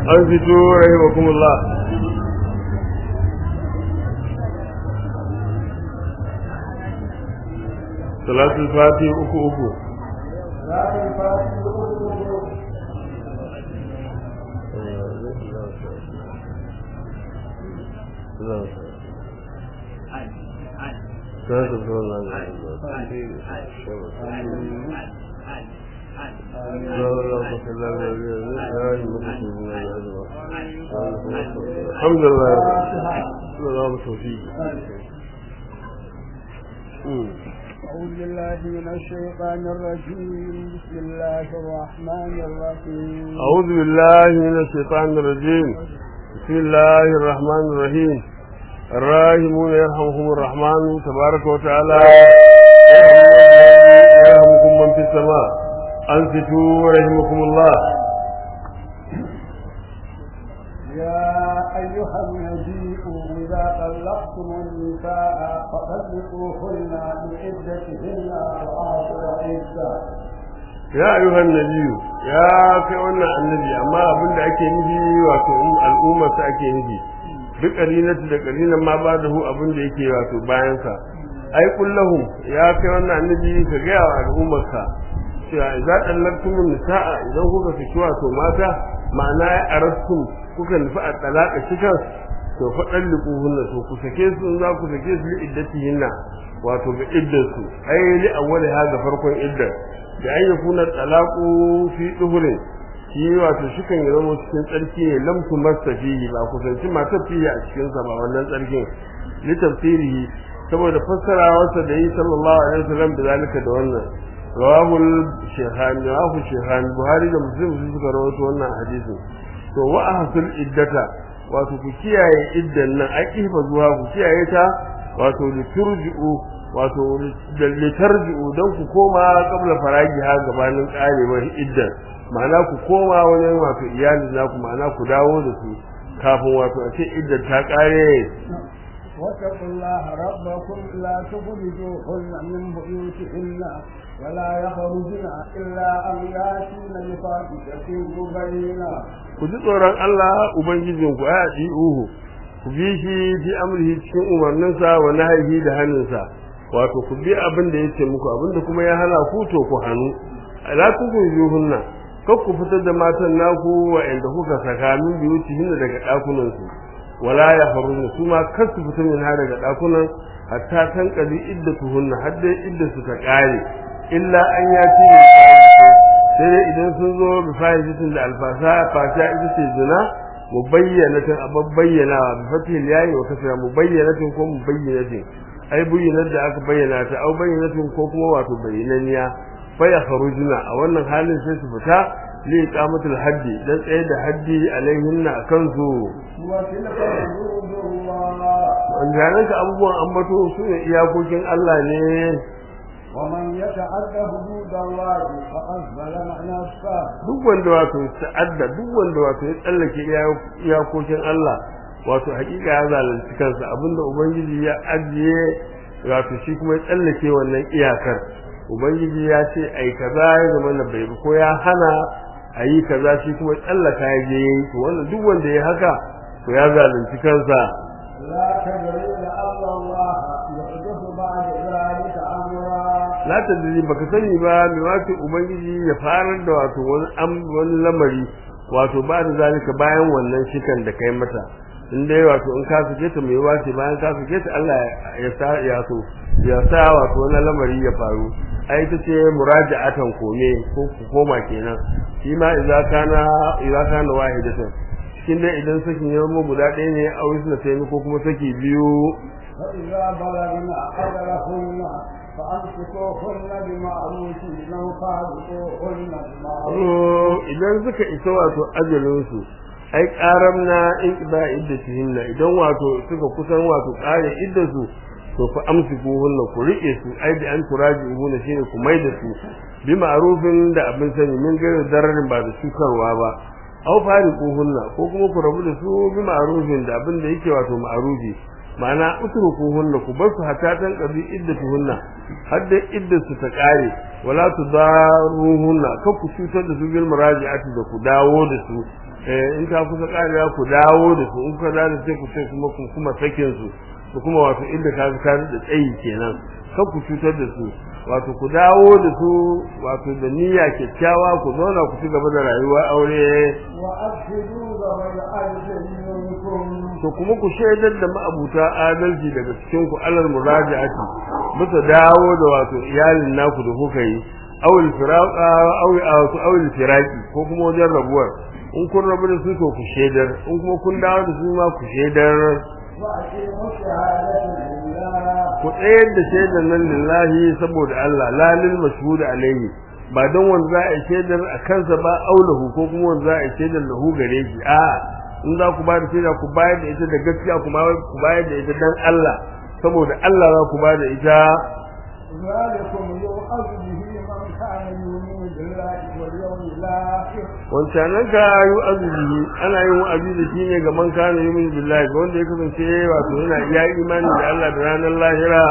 أنفتوا رحمكم الله صلاة الفاتحة أكو أكو صلاة الفاتحة أكو الحمد لله اللهم توفيق أعوذ بالله من الشيطان الرجيم بسم الله الرحمن الرحيم أعوذ بالله من الشيطان الرجيم بسم الله الرحمن الرحيم الراحمون يرحمهم الرحمن تبارك وتعالى يرحمكم من في السماء أنفتوا رحمكم الله يا أيها النبي إذا طلقتم النساء فطلقوهن لعدتهن وآخر عدة ya ayyuhan nabiyu ya kai wannan annabi amma abin da ake nufi wato al'ummar sa ake nufi duk qarinatu da qarinan ma ba da hu abin da yake wato bayan sa ai kullahum ya kai wannan annabi ka ga wa al'ummar ka cewa idza dallaktum nisaa idan kuka fiki wato mata ma'ana ya arastum kuka nufi a talaka cikan to fa dalliquhunna to ku sake su za ku sake su li iddatihinna wato ga iddarsu ai li awwali ha ga farkon iddar da an yi kuna talaku fi duhurin shi wato shi kan zama cikin tsarki ne lam tu mastafihi ba kusanci matar fiye a cikin sa ba wannan tsarkin li tafsirihi saboda fassarawarsa da yi sallallahu alaihi wasallam da zalika da wannan rawahul shaykhani rawahu shaykhani buhari da muslim sun suka rawaito wannan hadisin to wa ahsul iddata wato ku kiyaye iddan nan aqifa zuwa ku kiyaye ta wato liturji'u wato da litarji'u don ku koma kabla faragi ha gabanin karewar iddan ma'ana ku koma wajen wato iyali na ku ma'ana ku dawo da su kafin wato a ce iddan ta kare واتقوا الله ربكم لا تخرجوهن من بيوتهن ولا يخرجن إلا أن يأتين بفاحشة مبينة ku ji tsoron Allah ubangijinku ai a uhu ku bi shi fi amrihi cikin umarninsa wa nahyihi da hannunsa wato ku bi abin da yake muku abin da kuma ya hana ku to ku hannu la tukhrijuhunna kar ku fitar da matan naku wa inda kuka saka min biyutihin daga dakunan su wala ya faruna su ma kar su fita min daga dakunan hatta tan qadi iddatuhunna har dai iddatu ta kare illa an yati sai dai idan sun zo bi fa'idatin da alfasa fasa ita ce zina mubayyanatin ababbayyana bi fatil yayi wa kasra mubayyanatin ko mubayyanatin ai bayyanar da aka bayyana ta au bayyanatin ko kuma wato bayyananiya fa ya kharujuna a wannan halin sai su fita li iqamatul haddi dan tsaye da haddi alaihinna akan su وتلك حدود الله wannan ka abubuwan ambato su ne iyakokin Allah ne ومن يتعد حدود الله فقد ظلم نفسه duk wanda wato ta'adda duk wanda wato ya tsallake iyakokin Allah wato hakika ya zalunci kansa abinda ubangiji ya ajiye wato shi kuma ya tsallake wannan iyakar ubangiji ya ce ai kaza ya zama na bai ko ya hana ayi kaza shi kuma ya tsallaka ya je yayi to wannan duk wanda ya haka to ya zalunci kansa لا تدري لعل الله يحدث بعد ذلك أمرا la tadri baka sani ba me wato ubangiji ya farar da wato wani am wani lamari wato ba da zalika bayan wannan shikan da kai mata in dai wato in ka fice ta mai wace bayan ka fice ta Allah ya sa ya so ya sa wato wani lamari ya faru ai ta ce muraja'atan kome ko ku koma kenan shi ma idza kana idza kana wahidatan cikin dai idan sakin ya zama guda ɗaya ne a wasu na sai ko kuma saki biyu فإذا بلغن أجلهن فأمسكوهن بمعروف أو فارقوهن بمعروف idan suka isa wato ajalinsu ai karam na in ba iddatihinna idan wato suka kusan wato kare iddasu to fa amsikuhunna ku rike su ai da an turaji'uhunna shine ku mai da su bi ma'rufin da abin sani min gairu dararin ba da cutarwa ba aw fariquhunna ko kuma ku rabu da su bi ma'rufin da abin da yake wato ma'rufi ma'ana utrukuhunna ku bar su hatta tan qabi iddatuhunna har da iddatu ta kare wala tudaruhunna ka ku cutar da su bil muraji'ati da ku dawo da su eh in ta kusa karewa ku dawo da su in ka da sai ku sai kuma ku kuma sakin su ku kuma wato inda ka ka da tsayi kenan kan ku cutar da su wato ku dawo da su wato da niyya kyakkyawa ku zauna ku ci gaba da rayuwa aure وأشهدوا ذوي عدل منكم to kuma ku shaidar da ma'abuta adalci daga cikin ku alal muraji'ati bisa dawo da wato iyalin naku da kuka yi awil firaqa awi awil firaqi ko kuma wajen rabuwar in kun rabu da su to ku shaidar in kuma kun dawo da su ma ku shaidar وأقيموا الشهادة لله ku tsayar da shaidar nan lillahi saboda Allah la lil mashhud alayhi ba don wanda za a yi shaidar a kansa ba aulahu ko kuma wanda za a yi shaidar lahu gare shi a in za ku ba da shaida ku bayar da ita da gaskiya kuma ku bayar da ita dan Allah saboda Allah za ku ba da ita ذلكم يوعظ به من كان يؤمن بالله واليوم الآخر wancanan ka yi azumi ana yin wa'azi da shi ne ga man kana yumin billahi ga wanda ya kasance wato yana iya imani da Allah da ranar lahira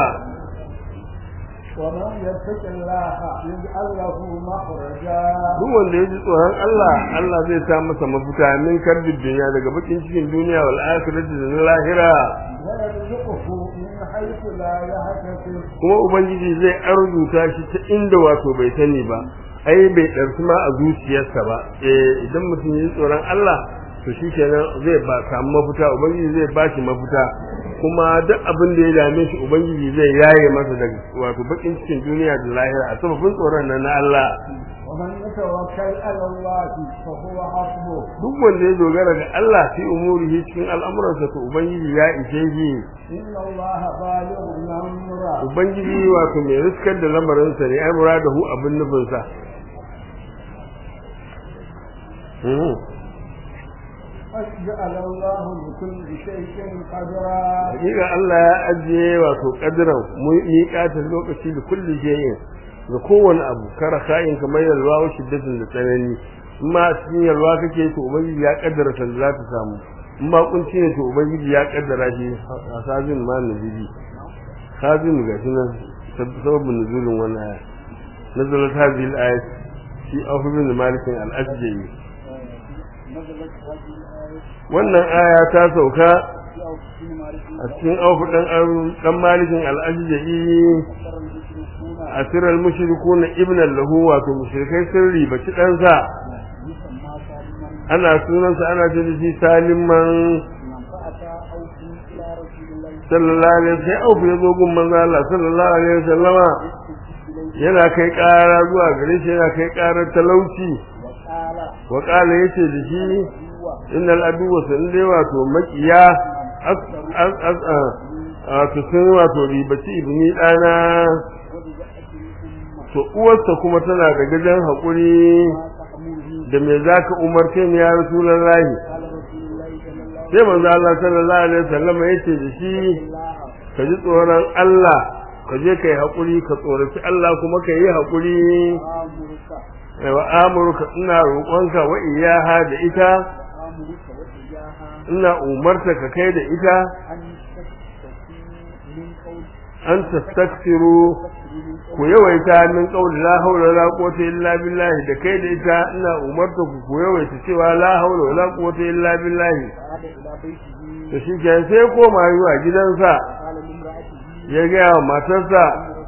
ومن يتق الله يجعل له مخرجا duk wanda ya ji tsoron Allah Allah zai sa masa mafita min karbin duniya daga bakin cikin duniya wal akhirati da na lahira ويرزقه من حيث لا يحتسب kuma ubangiji zai arzuta shi ta inda wato bai sani ba ai bai ɗarsu ma a zuciyarsa ba eh idan mutum ya ji tsoron Allah to shikenan zai ba samu mafita ubangiji zai ba shi mafita kuma duk abin da ya dame shi ubangiji zai yaye masa daga wato bakin cikin duniya da lahira a sababin tsoron nan na Allah ومن يتوكل على الله فهو حسبه duk wanda ya dogara ga Allah fi umurihi cikin al'amuransa to ubangiji ya ishe shi إن الله بالغ الأمر ubangiji wato mai riskar da lamarinsa ne ai muradahu abin nufinsa Hmm. قد جعل الله لكل شيء قدرا hakika Allah ya ajiye wato kadiran miƙatar lokaci da kulli shay'in ga kowane abu kara kayan kamar yalwa wa shiddatin da tsanani in ma cikin yalwa kake to ubangiji ya kaddara san za ta samu in ma kunci ne to ubangiji ya kaddara shi a sajin ma nazili sajin ga shi nan sababin nuzulin wannan aya nazalat hadhihi al-ayat fi afdal malikin al-asja'i wannan aya ta sauka a cikin aufu dan dan malikin al-asja'i asirar mushrikuna ibnan lahu wato mushrikai sun ribaci ɗansa ana sunansa ana ce da shi salimman sallallahu alaihi sai aufu ya zo gun manzo Allah sallallahu alaihi wasallama yana kai ƙara zuwa gare shi yana kai ƙarar talauci wa qala yace da shi innal aduwa sun dai wato makiya as as as wato sun wato ribaci ibni dana to uwarsa kuma tana da gajen haƙuri da me za ka umarce ni ya rasulullahi sai manzo Allah sallallahu alaihi wasallam ya ce da shi ka ji tsoron Allah ka je kai haƙuri ka tsoraci Allah kuma ka yi haƙuri wa amurka ina roƙonka wa iyaha da ita ina umarta ka kai da ita an tastakfiru ku yawaita min qawli la hawla wala quwwata illa billahi da kai da ita ina umarta ku ku yawaita cewa la hawla wala quwwata illa billahi to shi ke sai koma zuwa gidansa ya ga wa matarsa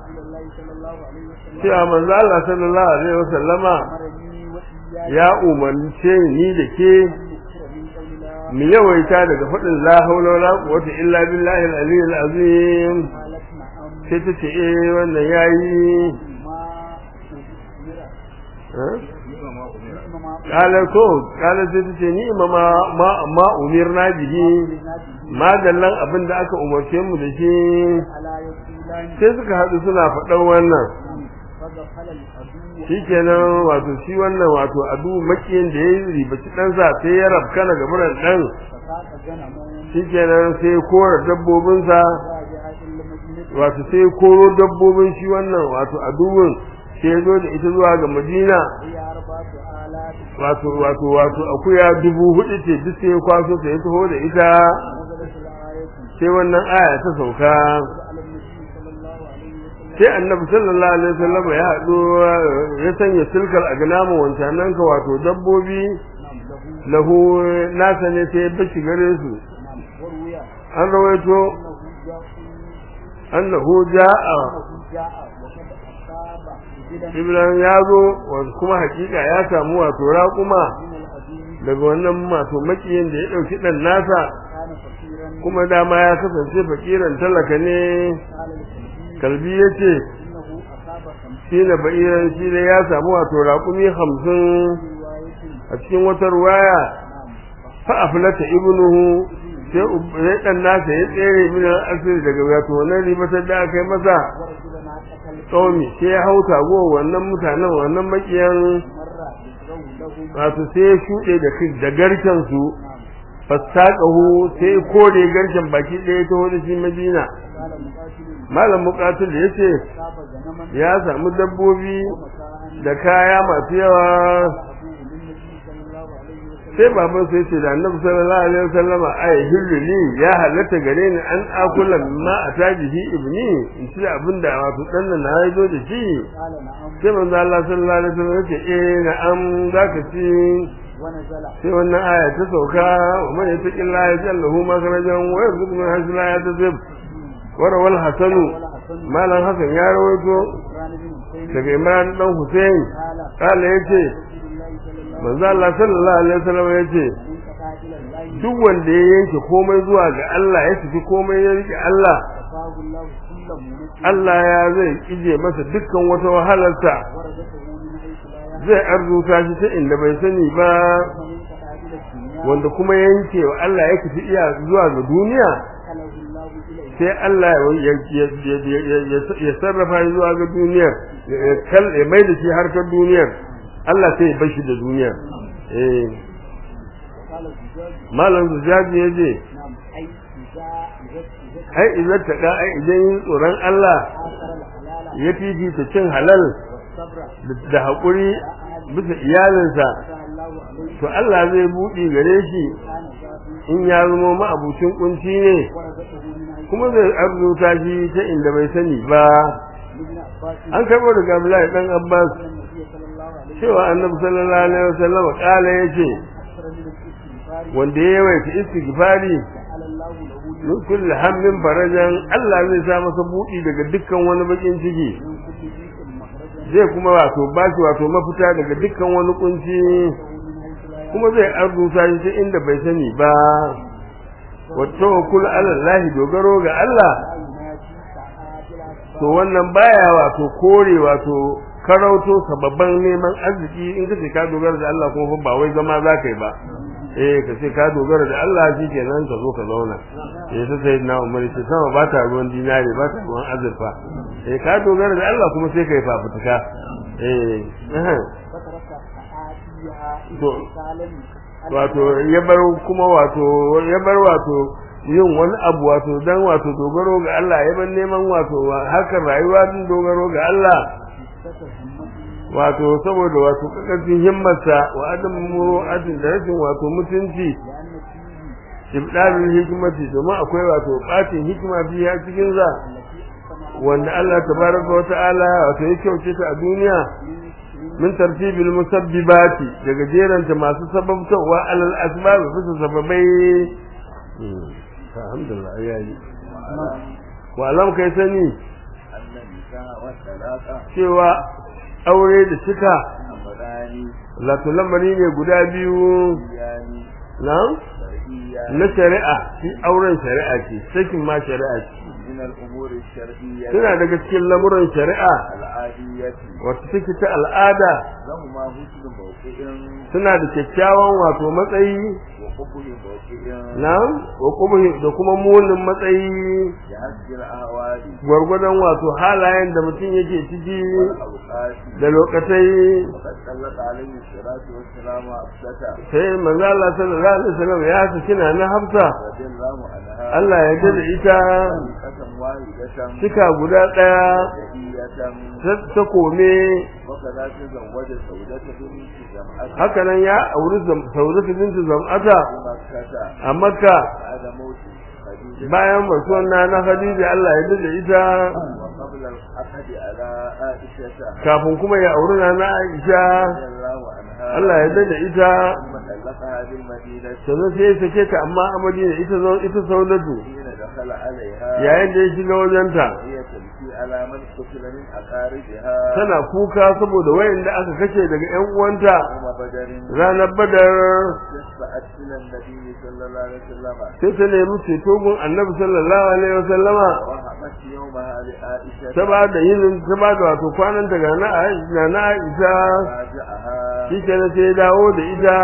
cewa manzo Allah sallallahu alaihi wasallama ya umarce ni da ke mu yawaita daga faɗin la hawla wala quwwata illa billahi al-aliyyil azim sai ta ce eh wannan yayi kala ko kala sai ta ce ni ma ma ma umirna bihi madallan abin da aka umarce mu da shi sai suka haɗu suna faɗan wannan shikenan wato shi wannan wato adu makiyin da ya ribaci ɗansa sai ya rabkana gaburan ɗan shikenan sai ya kora dabbobinsa wato sai ya koro dabbobin shi wannan wato aduwin sai ya zo da ita zuwa ga madina wato wato wato akuya dubu hudu ce duk sai ya kwaso ta ya taho da ita sai wannan aya ta sauka sai annabi sallallahu alaihi wasallam ya haɗu ya sanya silkar a ganamu wancanan ka wato dabbobi lahu nasa ne sai ya bashi gare su وروي an rawaito أنه جاء annahu ja'a أنه جاء وقد أصاب بجدا Ibrahim ya zo wa kuma hakika ya samu wato raƙuma من الأدين daga wannan wato makiyin da ya ɗauki ɗan nasa كان فقيرا kuma dama ya kasance fakiran talaka ne قال للكلبي kalbi ya ce إنه أصاب خمسين shi na ba'iran shi ne ya samu wato raƙumi hamsin رواية a cikin wata ruwaya نعم fa aflata ibnuhu sai ub- sai dan nasa ya tsere min al-asir daga wato wannan ribatar da aka yi masa ورجل ما قتل qaumi sai ya hauta go wannan mutanen wannan makiyan مرة يسره له wato sai ya shuɗe da kai da garken su نعم fasaqahu sai ya kore garken baki ɗaya ta wani shi Madina قال مقاتل malam muqatil yace أصاب غنما ya samu dabbobi ومتاعا da kaya masu yawa أبوه للنبي صلى الله عليه وسلم sai baban sai ce da annabi sallallahu alaihi wasallam ay hilluli ya halatta gare ni an akula ma atajihi ibni in ci abin da wato dan nan na yazo da shi قال نعم sai manzo Allah sallallahu alaihi wasallam yace eh na'am zaka ci ونزل sai wannan aya ta sauka wa man yattaqillaha yaj'al lahu makhrajan wa yarzuqhu min haythu la yahtasib wa rawal hasanu ولا حسن malam hasan ya rawaito عمران بن حسين daga imran dan husain قال kala yace رسول الله صلى الله عليه manzo Allah sallallahu alaihi wasallam yace وسلم انقطع إلى الله duk wanda ya yanke komai zuwa ga Allah ya tafi komai ya rike Allah كفاه الله كل منكر Allah ya zai ije masa dukkan wata wahalarsa ورزقه من حيث لا يحتسب zai arzuta shi ta inda bai sani ba ومن انقطع إلى الدنيا wanda kuma ya yanke wa Allah ya tafi iya zuwa ga duniya أكله الله إليه sai Allah ya ya- ya- ya- ya- ya sarrafa shi zuwa ga duniyar ya ya kal- ya mai da shi harkar duniyar Allah sai ya bar shi da duniyar eh وقال الزجاج malam zujaji ya je نعم أي إذا إذا إذا ai idan ta ga ai idan yin tsoron Allah آثر الحلال ya fifita cin halal والصبر da- da haƙuri bisa iyalinsa فتح الله عليه to Allah zai buɗe gare shi كان شافي in ya zama ma'abucin kunci ne ورزقه من حيث kuma zai arzuta shi ta inda bai sani ba ابن عباس an karɓo daga Abdullahi dan Abbas أن النبي صلى الله عليه وسلم cewa Annabi sallallahu alaihi wasallam kala yace أكثر من الاستغفار wanda ya yawaita istighfari جعل الله له min kulli hammin farajan Allah zai sa masa buɗi daga dukkan wani bakin ciki من كل ضيق مخرجا zai kuma wato ba shi wato mafita daga dukkan wani kunci ومن حيث لا kuma zai arzuta shi ta inda bai sani ba wa tawakkul ala Allah dogaro ga Allah ينادي ساعات الأسباب to wannan baya wato kore wato karauto sababban neman arziki in kace ka dogara da Allah kuma ba wai zama za ka yi ba eh ka ce ka dogara da Allah shikenan ka zo ka zauna eh sai sai na Umar ce sama ba ta ruwan dinari ba ta ruwan azurfa eh ka dogara da Allah kuma sai ka yi fafutuka eh eh فترك ساعاتها To, اتصالا wato ya bar kuma wato ya bar wato yin wani abu wato dan wato dogaro ga Allah ya bar neman wato hakan rayuwa din dogaro ga Allah wato saboda wato kakacin himmarsa wa adam muru'atin da rashin wato mutunci لأن فيه ibdalul hikmati domin akwai wato batin hikima biya cikin za التي أقسم wanda Allah tabaraka wa ta'ala wato ya kyauce ta a duniya min tartibil musabbibati daga jeranta masu sababtawa alal asbab bisa sababai alhamdulillah yayi wa alam kai sani أن النساء والطلاق cewa aure da cika أمران lato lamari ne guda biyu شرعيان na شرعيان na shari'a shi auren shari'a ce sakin ma shari'a ce من الأمور الشرعية suna daga cikin lamuran shari'a العادية wata take ta al'ada لهما حسن موقع suna da kyakkyawan wato matsayi وقبل موقع na wa kuma da kuma munin matsayi بحسب الأهوال gwargwadon wato halayen da mutum yake ciki والأوقات da lokatai وقد سلط عليه الصلاة والسلام أبسطة sai manzo Allah sallallahu alaihi wasallam ya saki na na Hafsa رضي الله عنها Allah ya jada ita طريقة واحدة cika guda daya شهية ta- ta kome وكذا تزوج سودة بنت جمعة haka nan ya auri Zam- Saudatu bintu Zam'ata بمكة a Makka بعد موت خديجة bayan rasuwar na na Khadija Allah ya jada ita وقبل العقد على عائشة kafin kuma ya auri na na Aisha رضي الله عنها Allah ya da ita ثم طلقها بالمدينة sannan sai ya sake ta amma a Madina ita zo ita Saudatu حين دخل عليها yayin da ya shiga wajenta وهي تبكي على من قتل من أقاربها tana kuka saboda wayanda aka kashe daga ƴan uwanta يوم بدر ranar Badar فأت إلى النبي صلى الله عليه وسلم sai ta nemi ceto gun Annabi sallallahu alaihi wasallama وهبت يومها لعائشة ta ba da yin ta ba da wato kwanan daga na Aisha na Aisha راجعها shi kenan sai ya dawo da ita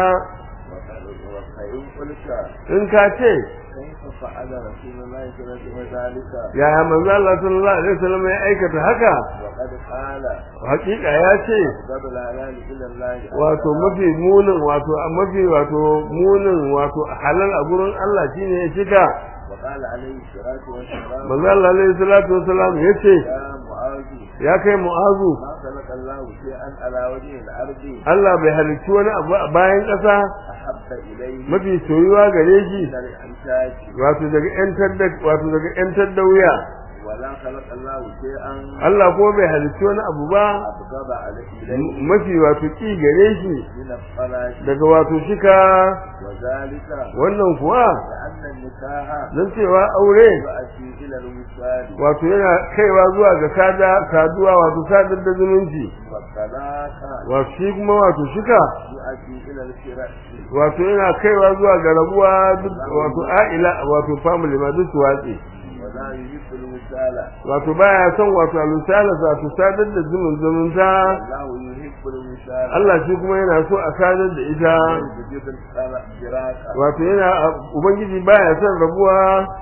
وفإن قلت in ka ce كيف فعل رسول الله صلى الله عليه وسلم ذلك yaya manzo Allah sallallahu alaihi wasallam ya aikata haka وقد قال hakika ya ce قبل الهلال إلى الله wato mafi munin wato mafi wato munin wato halal a gurin Allah shine ya cika وقال عليه الصلاة والسلام manzo Allah alaihi salatu wasallam ya ce يا معاذ ya kai mu'azu ما خلق الله شيئا على وجه الأرض Allah bai halicci wani abu a bayan ƙasa أحب إليه mafi soyuwa gare shi من الإنتاج wato daga ƴantar da wato daga ƴantar da wuya ولا خلق الله شيئا Allah ko bai halicci wani abu ba أبغض عليه إليه mafi wato ki gare shi من الصلاة daga wato shika وذلك wannan kuwa لأن النكاح don cewa aure يؤدي إلى الوصال wato yana kaiwa zuwa ga sada saduwa wato sadar da zumunci والطلاق wato shi kuma wato shika يؤدي إلى الفراق wato yana kaiwa zuwa ga rabuwa duk wato a'ila wato family ma duk su watsi ولا يحب الوصال wato baya son wato alusala wato sadar da zumun zumunta الله يحب الوصال Allah shi kuma yana so a sadar da ita يجب الفراق wato yana ubangiji baya son rabuwa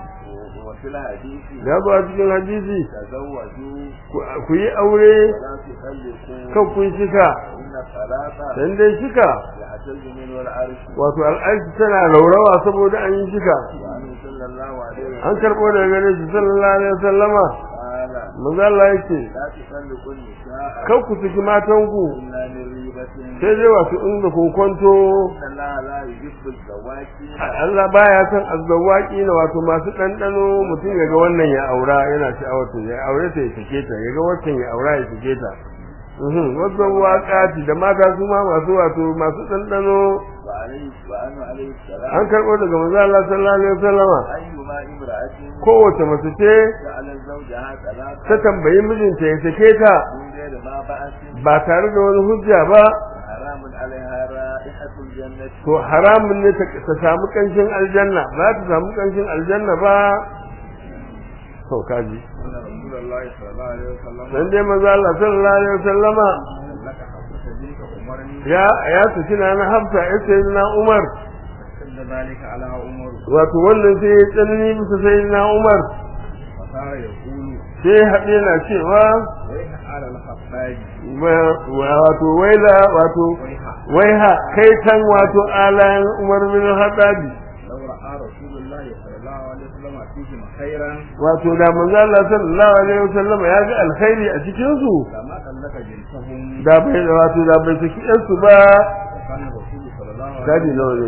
وفي الحديث ya zo a cikin hadisi تزوجوا ku- ku yi aure ولا تخلفوا kan kun shika إن الطلاق dan dai shika يعتز منه العرش wato al'arshi tana raurawa saboda an yi shika وعنه صلى الله عليه an وسلم karɓo daga gare shi sallallahu alaihi wasallama قال manzo Allah yake لا تخلقوا النساء kar ku saki matanku إلا من ريبة sai dai wato inda kokonto إن الله لا يحب الزواكين Allah baya son azzawaki na wato masu ɗanɗano mutum ya ga wannan ya aura yana sha'awar ta ya aure ta ya sake ta ya ga wancan ya aura ya sake ta Mhm, wasu waƙati da mata su ma masu wato masu ɗanɗano وعليه وعنه عليه السلام an karɓo daga manzo Allah sallallahu alaihi wasallama أيما امرأة kowace mace ce جعل زوجها ta ثلاثة tambayi mijinta ya sake ta من غير ما بأس ba tare da wani hujja ba حرام عليها رائحة الجنة to haramun ne ta ta samu kanshin aljanna ba ta samu kanshin aljanna ba to kaji أن رسول الله صلى الله عليه وسلم dan dai manzo Allah sallallahu alaihi wasallama لك حفظة بنت عمر ya ya saki na na Hafsa ya sayyidina Umar شد ذلك على عمر wato wannan sai ya tsanani bisa sayyidina Umar فصار يقول sai haɗe na cewa ويح على الخفاج wa- wato waila wato ويح waiha kai tan wato alayan Umar bin Khattabi لو رأى رسول الله صلى الله عليه وسلم فيهم خيرا wato da manzo Allah sallallahu alaihi wasallama ya ga alkhairi a cikin su لما طلق بنتهم da bai wato da bai saki ɗansu ba وكان الرسول صلى الله عليه gadi وسلم nawa ne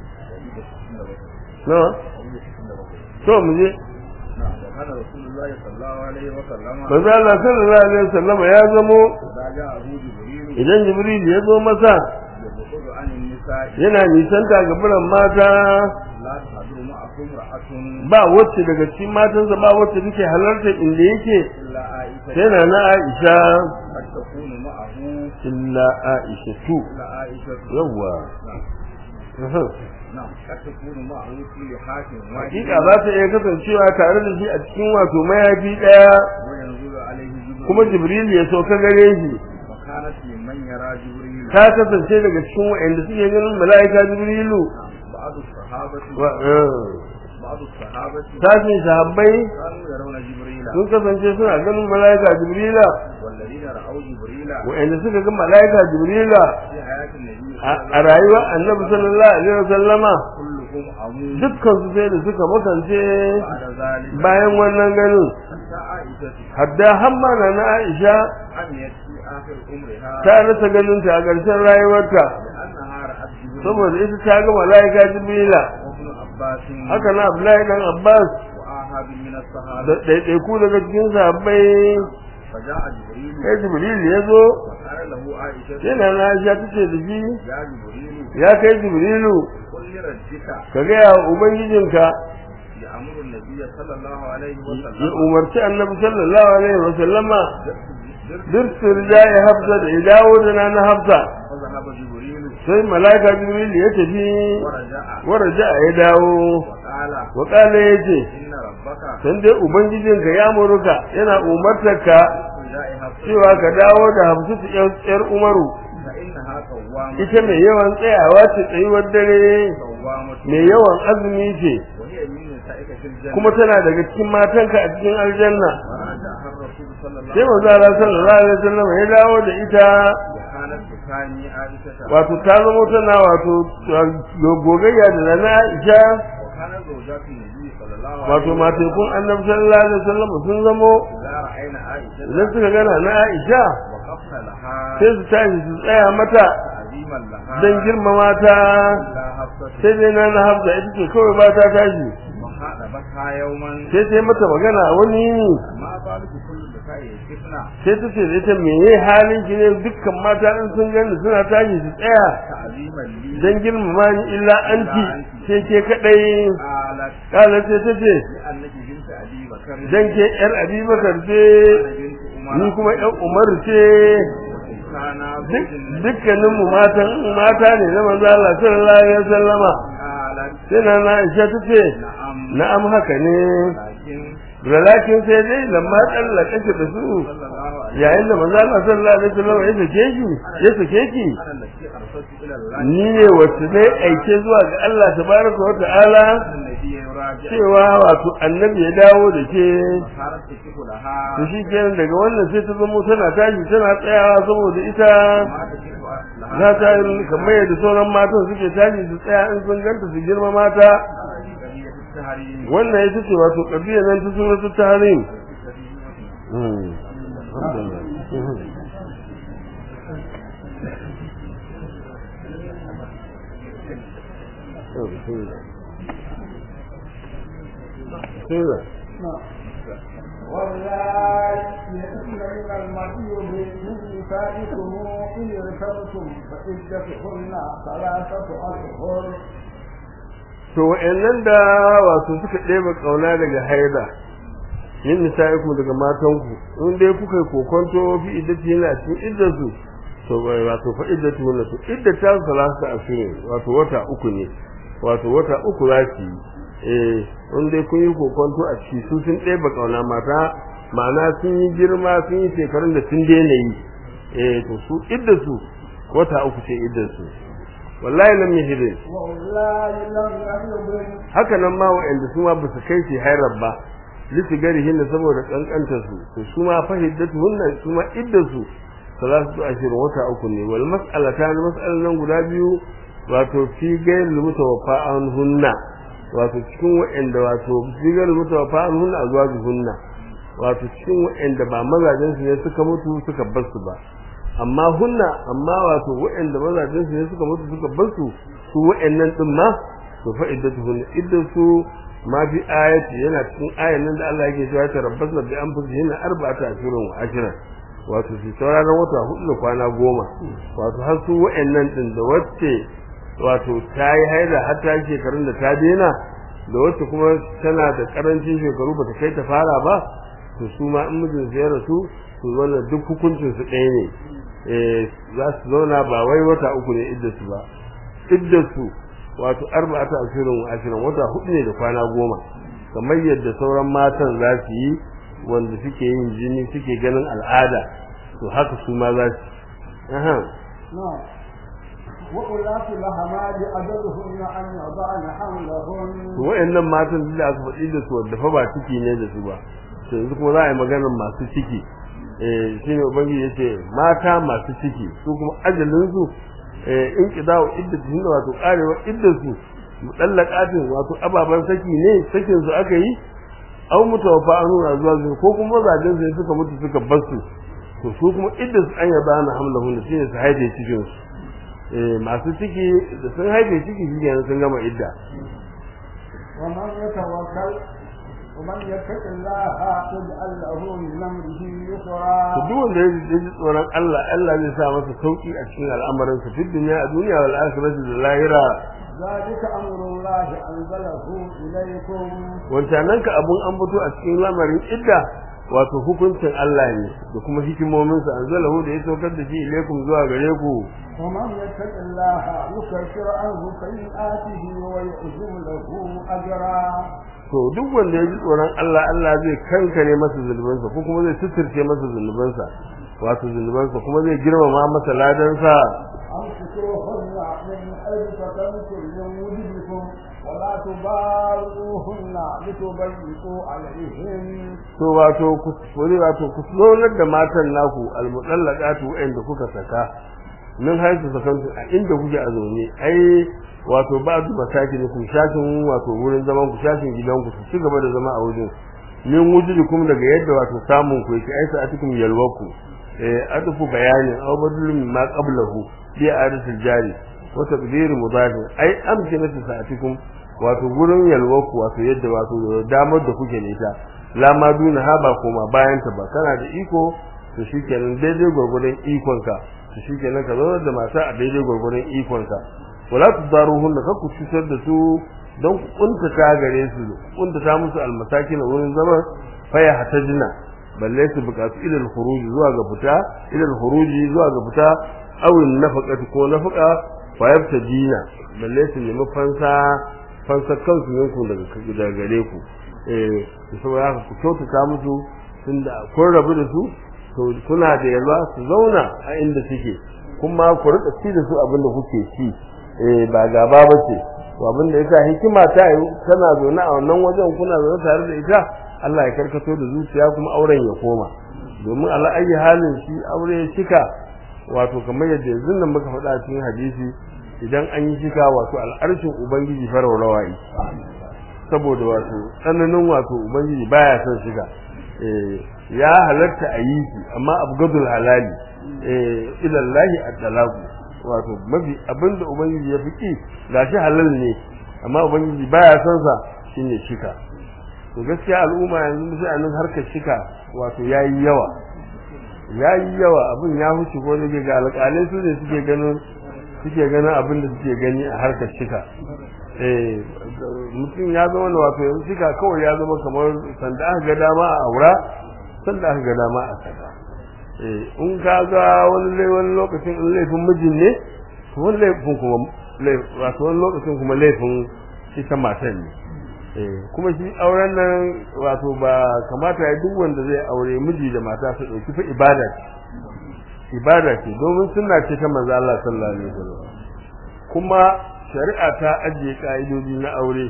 نعم nawa to mu je وكان رسول الله صلى الله عليه وسلم manzo Allah sallallahu alaihi wasallam ya zamo إذا جاءه جبريل idan Jibril ya zo masa يبعد عن النساء yana nisanta ga buran mata لا تحضر معه امرأة ba wacce daga cikin matansa ba wacce take halarta inda yake إلا عائشة sai na na Aisha قد تكون معه illa Aisha tu إلا عائشة yawa نعم نعم قد تكون معه في لحاف hakika واحد za ta iya kasancewa tare da shi a cikin wato mayafi daya وينزل عليه جبريل kuma Jibril ya sauka gare shi وكانت ممن يرى جبريل ta kasance daga cikin waɗanda suke ganin mala'ika Jibrilu بعض الصحابة wa eh, بعض الصحابة sashin sahabbai كانوا يرون جبريل sun kasance suna ganin mala'ika Jibrila والذين رأوا جبريل waɗanda suka ga mala'ika Jibrila في حياة النبي a صلى الله a rayuwar Annabi sallallahu alaihi wasallama كلهم عمود dukkan su sai da suka makance بعد ذلك bayan wannan ganin حتى عائشة hadda hamma na na Aisha عميت في آخر عمرها ta rasa ganin ta a ƙarshen rayuwarta لأنها رأت جبريل saboda ita ta ga mala'ika Jibrila وابن عباس haka na Abdullahi dan Abbas وآهاب من الصحابة da ɗaiɗaiku daga cikin sahabbai فجاء جبريل sai Jibril ya zo وقال له عائشة sai na na Aisha tace da shi يا جبريل ya kai Jibrilu قل لربك ka ga ya ubangijinka يأمر النبي صلى الله عليه ya وسلم umarci annabi sallallahu alaihi wa sallama dirtir ya hafsa da ya dawo da na na hafsa فذهب جبريل sai malaika Jibril ya tafi ورجع waraja ya dawo وقال wa kala yace إن ربك san dai ubangijinka ya muruka yana umartarka جاء حفصة cewa ka dawo da hamsu yar umaru فإنها قوامة ita mai yawan tsayawa ce tsayuwar dare قوامة mai yawan azumi ce وهي من نسائك في الجنة kuma tana daga cikin matanka a cikin aljanna ورجعها الرسول صلى الله sai عليه manzo Allah sallallahu alaihi wasallam ya dawo da ita وكانت تثاني عائشة wato ta zama tana wato gogayya da nana Aisha وكانت زوجات النبي صلى الله عليه wato matekun annabi sallallahu alaihi wasallam sun zamo إذا رأينا عائشة idan suka gana na Aisha وقفنا لها sai su tashi su tsaya mata تعظيما لها dan girmama ta إلا حفصة sai dai na na Hafsa ita ce kawai ba ta tashi وخاطبتها يوما sai ta yi mata magana wani yini ما بالك كل النساء يكفنا sai ta ce da ita meye halin ki ne dukkan mata in sun gani suna tashi su tsaya تعظيما لي dan girmama ni illa anti sai ke kadai قالت kala sai ta ce لأنك بنت أبي بكر dan ke yar abubakar ce وأنا بنت ni عمر kuma yan umar ce كان duk زوج النبي dukkanin mu matan mata ne na manzo Allah sallallahu alaihi wasallama قالت sai na na Aisha ta ce نعم na'am haka ne لكن walakin sai dai lamma tsallaka ki da su صلى الله عليه yayin da manzo Allah sallallahu alaihi wasallam ya sake ki ya sake ki أنا التي أرسلت إلى الله ni ne wacce ne aike zuwa ga Allah tabaraka wa ta'ala النبي يراجع cewa wato annabi ya dawo da ke صارت تكف لها to shi kenan daga wannan sai ta zamo tana tashi tana tsayawa saboda ita ما تكف لها za ta yi kamar yadda sauran matan suke tashi su tsaya in sun ganta su girma mata قضية التحريم wannan ita ce wato kabiya nan ta suratu tahrim hmm alhamdulillah Oh, bismillah. Bismillah. والله يئن من المحيض من نسائكم إن ارتبتم فعدتهن ثلاثة أشهر to wa'annan da wato suka ɗeba ƙauna daga haida yin nisa'iku daga matanku in dai kuka yi kokonto fi iddati yana cikin iddarsu to bai wato fa iddatu wannan to iddata salasa asirin wato wata uku ne wato wata uku za su yi eh in dai kun yi kokonto a ciki su sun ɗeba ƙauna mata ma'ana sun yi girma sun yi shekarun da sun daina yi eh to su iddarsu wata uku ce iddarsu wallahi lam yahidin والله لم يحضن haka nan ma wa'anda su ma basu kai shi hairar ba lisu gari hinna saboda kankanta su to su ma fahiddatu hunna su ma iddatu salatu ashirin wata uku ne wal mas'alata na mas'alan nan guda biyu wato fi gairil mutawaffa an hunna wato cikin wa'anda wato fi gairil mutawaffa an hunna azwaju hunna wato cikin wa'anda ba mazajen su ne suka mutu suka bar su ba amma hunna amma wato wa'anda mazajen su ne suka mutu suka bar su su wa'annan din ma to fa iddatuhun iddatu ma fi ayati yana cikin ayan nan da Allah yake cewa ta rabbasna bi anfusihin arba'ata ashhurin wa ashra wato su sauraron wata hudu da kwana goma wato har su wa'annan din da wacce wato ta yi haila har ta yi shekarun da ta daina da wacce kuma tana da karancin shekaru bata kai ta fara ba to su ma in mijin su ya rasu to wannan duk hukuncin su ɗaya ne eh za su zauna ba wai wata uku ne iddarsu ba iddarsu wato arba'ata ashirin wa ashirin wata hudu ne da kwana goma kamar yadda sauran matan za su yi wanda suke yin jini suke ganin al'ada to haka su ma za su aha نعم وأولاة الأحمال أجلهن أن يضعن حملهن to wayannan matan da aka faɗi da su wanda fa ba ciki ne da su ba to yanzu kuma za a yi maganar masu ciki eh shine ubangiji yace mata masu ciki su kuma ajalin su eh in kidao iddatu ne wato karewa iddatu mutallaqatin wato ababan saki ne sakin su aka yi aw mutawaffa an nuna zuwa zuwa ko kuma mazajen su suka mutu suka bar su to su kuma iddatu an yaba na hamlahun shine su haife cikin su eh masu ciki da sun haife ciki shi kenan sun gama idda ومن يتوكل ومن يتق الله يجعل له من امره يسرا to duk wanda ya ji tsoron Allah Allah zai sa masa sauki a cikin al'amarin sa fi dunya a duniya wal akhirati da lahira ذلك امر الله انزله اليكم wancanan ka abun an fito a cikin lamarin idda wato hukuncin Allah ne da kuma hikimomin sa anzalahu da ya saukar da shi ilaikum zuwa gare ku ومن يتق الله يكفر عنه سيئاته ويعظم له اجرا to duk wanda ya ji tsoron Allah Allah zai kankare masa zunubansa ko kuma zai suturce masa zunubansa wato zunubansa kuma zai girmama masa ladansa أمسكوهن من حيث سكنتم من وجدكم ولا تباروهن لتضيقوا عليهن to wato ku wani wato ku tsolar da matan naku almutallaqatu wa'anda kuka saka min haisu sakantu a inda kuke a zaune ai wato ba du masaki ku shashin wato wurin zaman ku shashin gidan ku su ci gaba da zama a wajen min wujudukum daga yadda wato samun ku yake ai sa'atukum yalwaku eh adufu bayanin aw badulun ma qablahu bi adatul jari wa taqdir mudaf ai amkinatu sa'atukum wato gurin yalwaku wato yadda wato damar da kuke ne ta la ma duna ha ba koma bayan ta ba kana da iko to shikenan daidai gurgurdan ikon ka to shikenan ka zo da mata a daidai gurgurdan ikon ka wala tudaruhunna ka ku cutar da su don ku kuntata gare su kuntata musu almasakin wurin zaman faya hatajina balle su bukatu ila al-khuruj zuwa ga fita ila al-khuruj zuwa ga fita aw nafaqati ko nafaqa fa yabtajina balle su nemi fansa fansa kansu yanku daga daga gare ku eh saboda haka ku kyautata musu tunda kun rabu da su to kuna da yalwa su zauna a inda suke kuma ku rika ci da su abinda kuke ci eh ba gaba bace to abin da yasa hikima ta yi tana zaune a wannan wajen kuna zaune tare da ita Allah ya karkato da zuciya kuma auren ya koma domin ala ayi halin shi aure ya cika wato kamar yadda yanzu nan muka faɗa cikin hadisi idan an yi shika wato al'arshin ubangiji faraurawai saboda wato tsananin wato ubangiji baya son shiga eh ya halatta a yi shi amma abgadul halali eh ilallahi at-talaqu wato mafi abinda ubangiji ya fiki gashi halal ne amma ubangiji baya son sa shine shika to gaskiya al'umma yanzu sai anan harkar shika wato yayi yawa yayi yawa abin ya huce ko ne ga alƙalai su ne suke ganin suke ganin abin da suke gani a harkar shika eh mutum ya zama wato yanzu shika kawai ya zama kamar sanda aka ga dama a aura sanda aka ga dama a saka in ka ga wani wani lokacin in laifin mijin ne to wani laifin kuma wato wani lokacin kuma laifin ita matan ne kuma shi auren nan wato ba kamata ya duk wanda zai aure miji da mata su dauki fa ibada ce ibada ce domin sunna ce ta manzo Allah sallallahu alaihi wasallam kuma shari'a ta ajiye ka'idoji na aure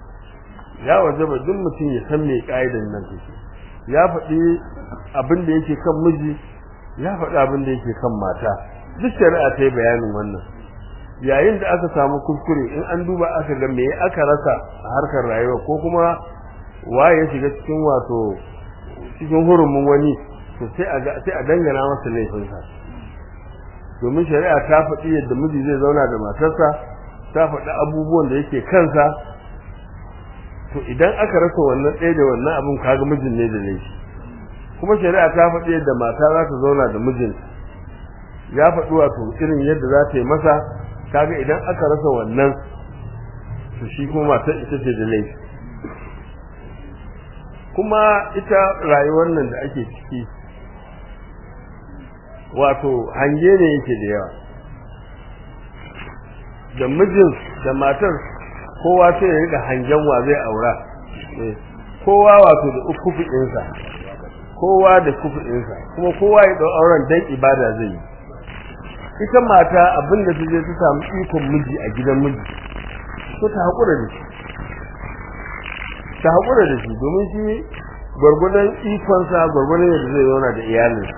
ya wajaba duk mutum ya san me ka'idan nan take ya faɗi abin da yake kan miji ya faɗi abin da yake kan mata duk shari'a ta yi bayanin wannan yayin da aka samu kuskure in an duba aka ga me aka rasa a harkar rayuwa ko kuma waye ya shiga cikin wato cikin hurumin wani to sai a ga sai a dangana masa laifinsa domin shari'a ta faɗi yadda miji zai zauna da matarsa ta faɗi abubuwan da yake kansa to idan aka rasa wannan ɗaya da wannan abin kaga mijin ne da laifi kuma shari'a ta faɗi yadda mata za ta zauna da mijin ya faɗi wato irin yadda za ta yi masa kaga idan aka rasa wannan to shi kuma matar ita ce da laifi kuma ita rayuwar nan da ake ciki wato hange ne yake da yawa da mijin da matar kowa sai ya rika hangen wa zai aura kowa wato da ukufi ɗinsa kowa da kufi ɗinsa kuma kowa ya ɗau auren dan ibada zai yi ita mata abin da je ta samu ikon miji a gidan miji to ta haƙura da shi ta haƙura da shi domin shi gwargwadon ikonsa gwargwadon yadda zai zauna da iyalin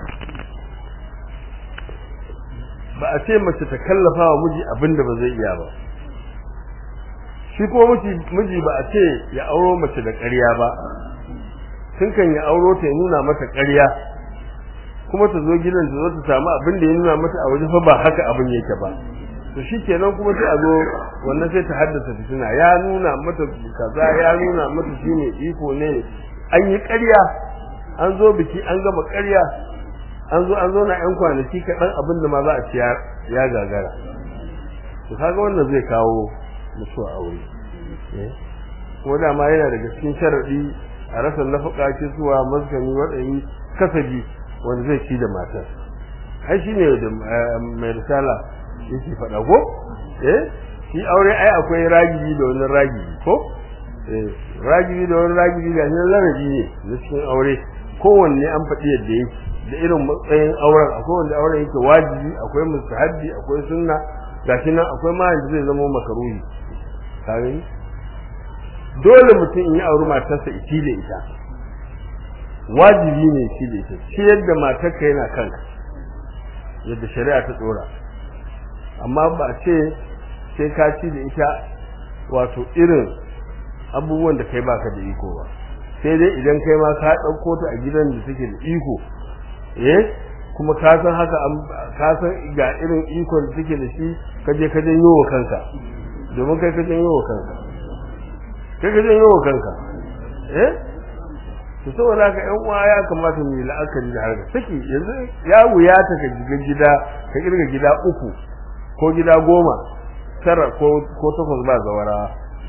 ba a ce mace ta kallafa wa miji abin da ba zai iya ba shi kuma miji ba a ce ya auro mace da ƙarya ba tun kan ya auro ta ya nuna mata ƙarya kuma ta zo gidan ta zo ta samu abin da ya nuna mata a waje fa ba haka abin yake ba to shikenan kuma sai a zo wannan sai ta haddasa fitina ya nuna mata kaza ya nuna mata shine iko ne an yi ƙarya an zo biki an gama ƙarya an zo an zo na yan kwanaki kaɗan abin da ma za a ci ya gagara to kaga wannan zai kawo mutuwa aure ko da ma yana daga cikin sharadi a rasa nafaka ce zuwa maskani waɗannan kasabi wanda zai ci da matar ai shine da mai risala yake faɗa ko eh shi aure ai akwai ragibi da wani ragibi ko eh ragibi da wani ragibi ga nan larabi ne na cikin aure kowanne an faɗi yadda yake da irin matsayin auren akwai wanda auren yake wajibi akwai mustahabbi akwai sunna gashi nan akwai ma yanda zai zama makaruhi kage dole mutum in yi auri matarsa iti da ita wajibi ne shi da ita ciyar da matarka yana kanka yadda shari'a ta tsora amma ba a ce sai ka ci da ita wato irin abubuwan da kai baka da iko ba sai dai idan kai ma ka ɗauko ta a gidan da take da iko eh kuma ka san haka ka san ga irin ikon da take da shi ka je ka janyo wa kanka domin kai ka janyo wa kanka kai ka janyo wa kanka eh to saboda haka ƴan uwa ya kamata mu yi la'akari da harka saki yanzu ya wuya ta ka giga gida ka kirga gida uku ko gida goma tara ko ko takwas ba zawara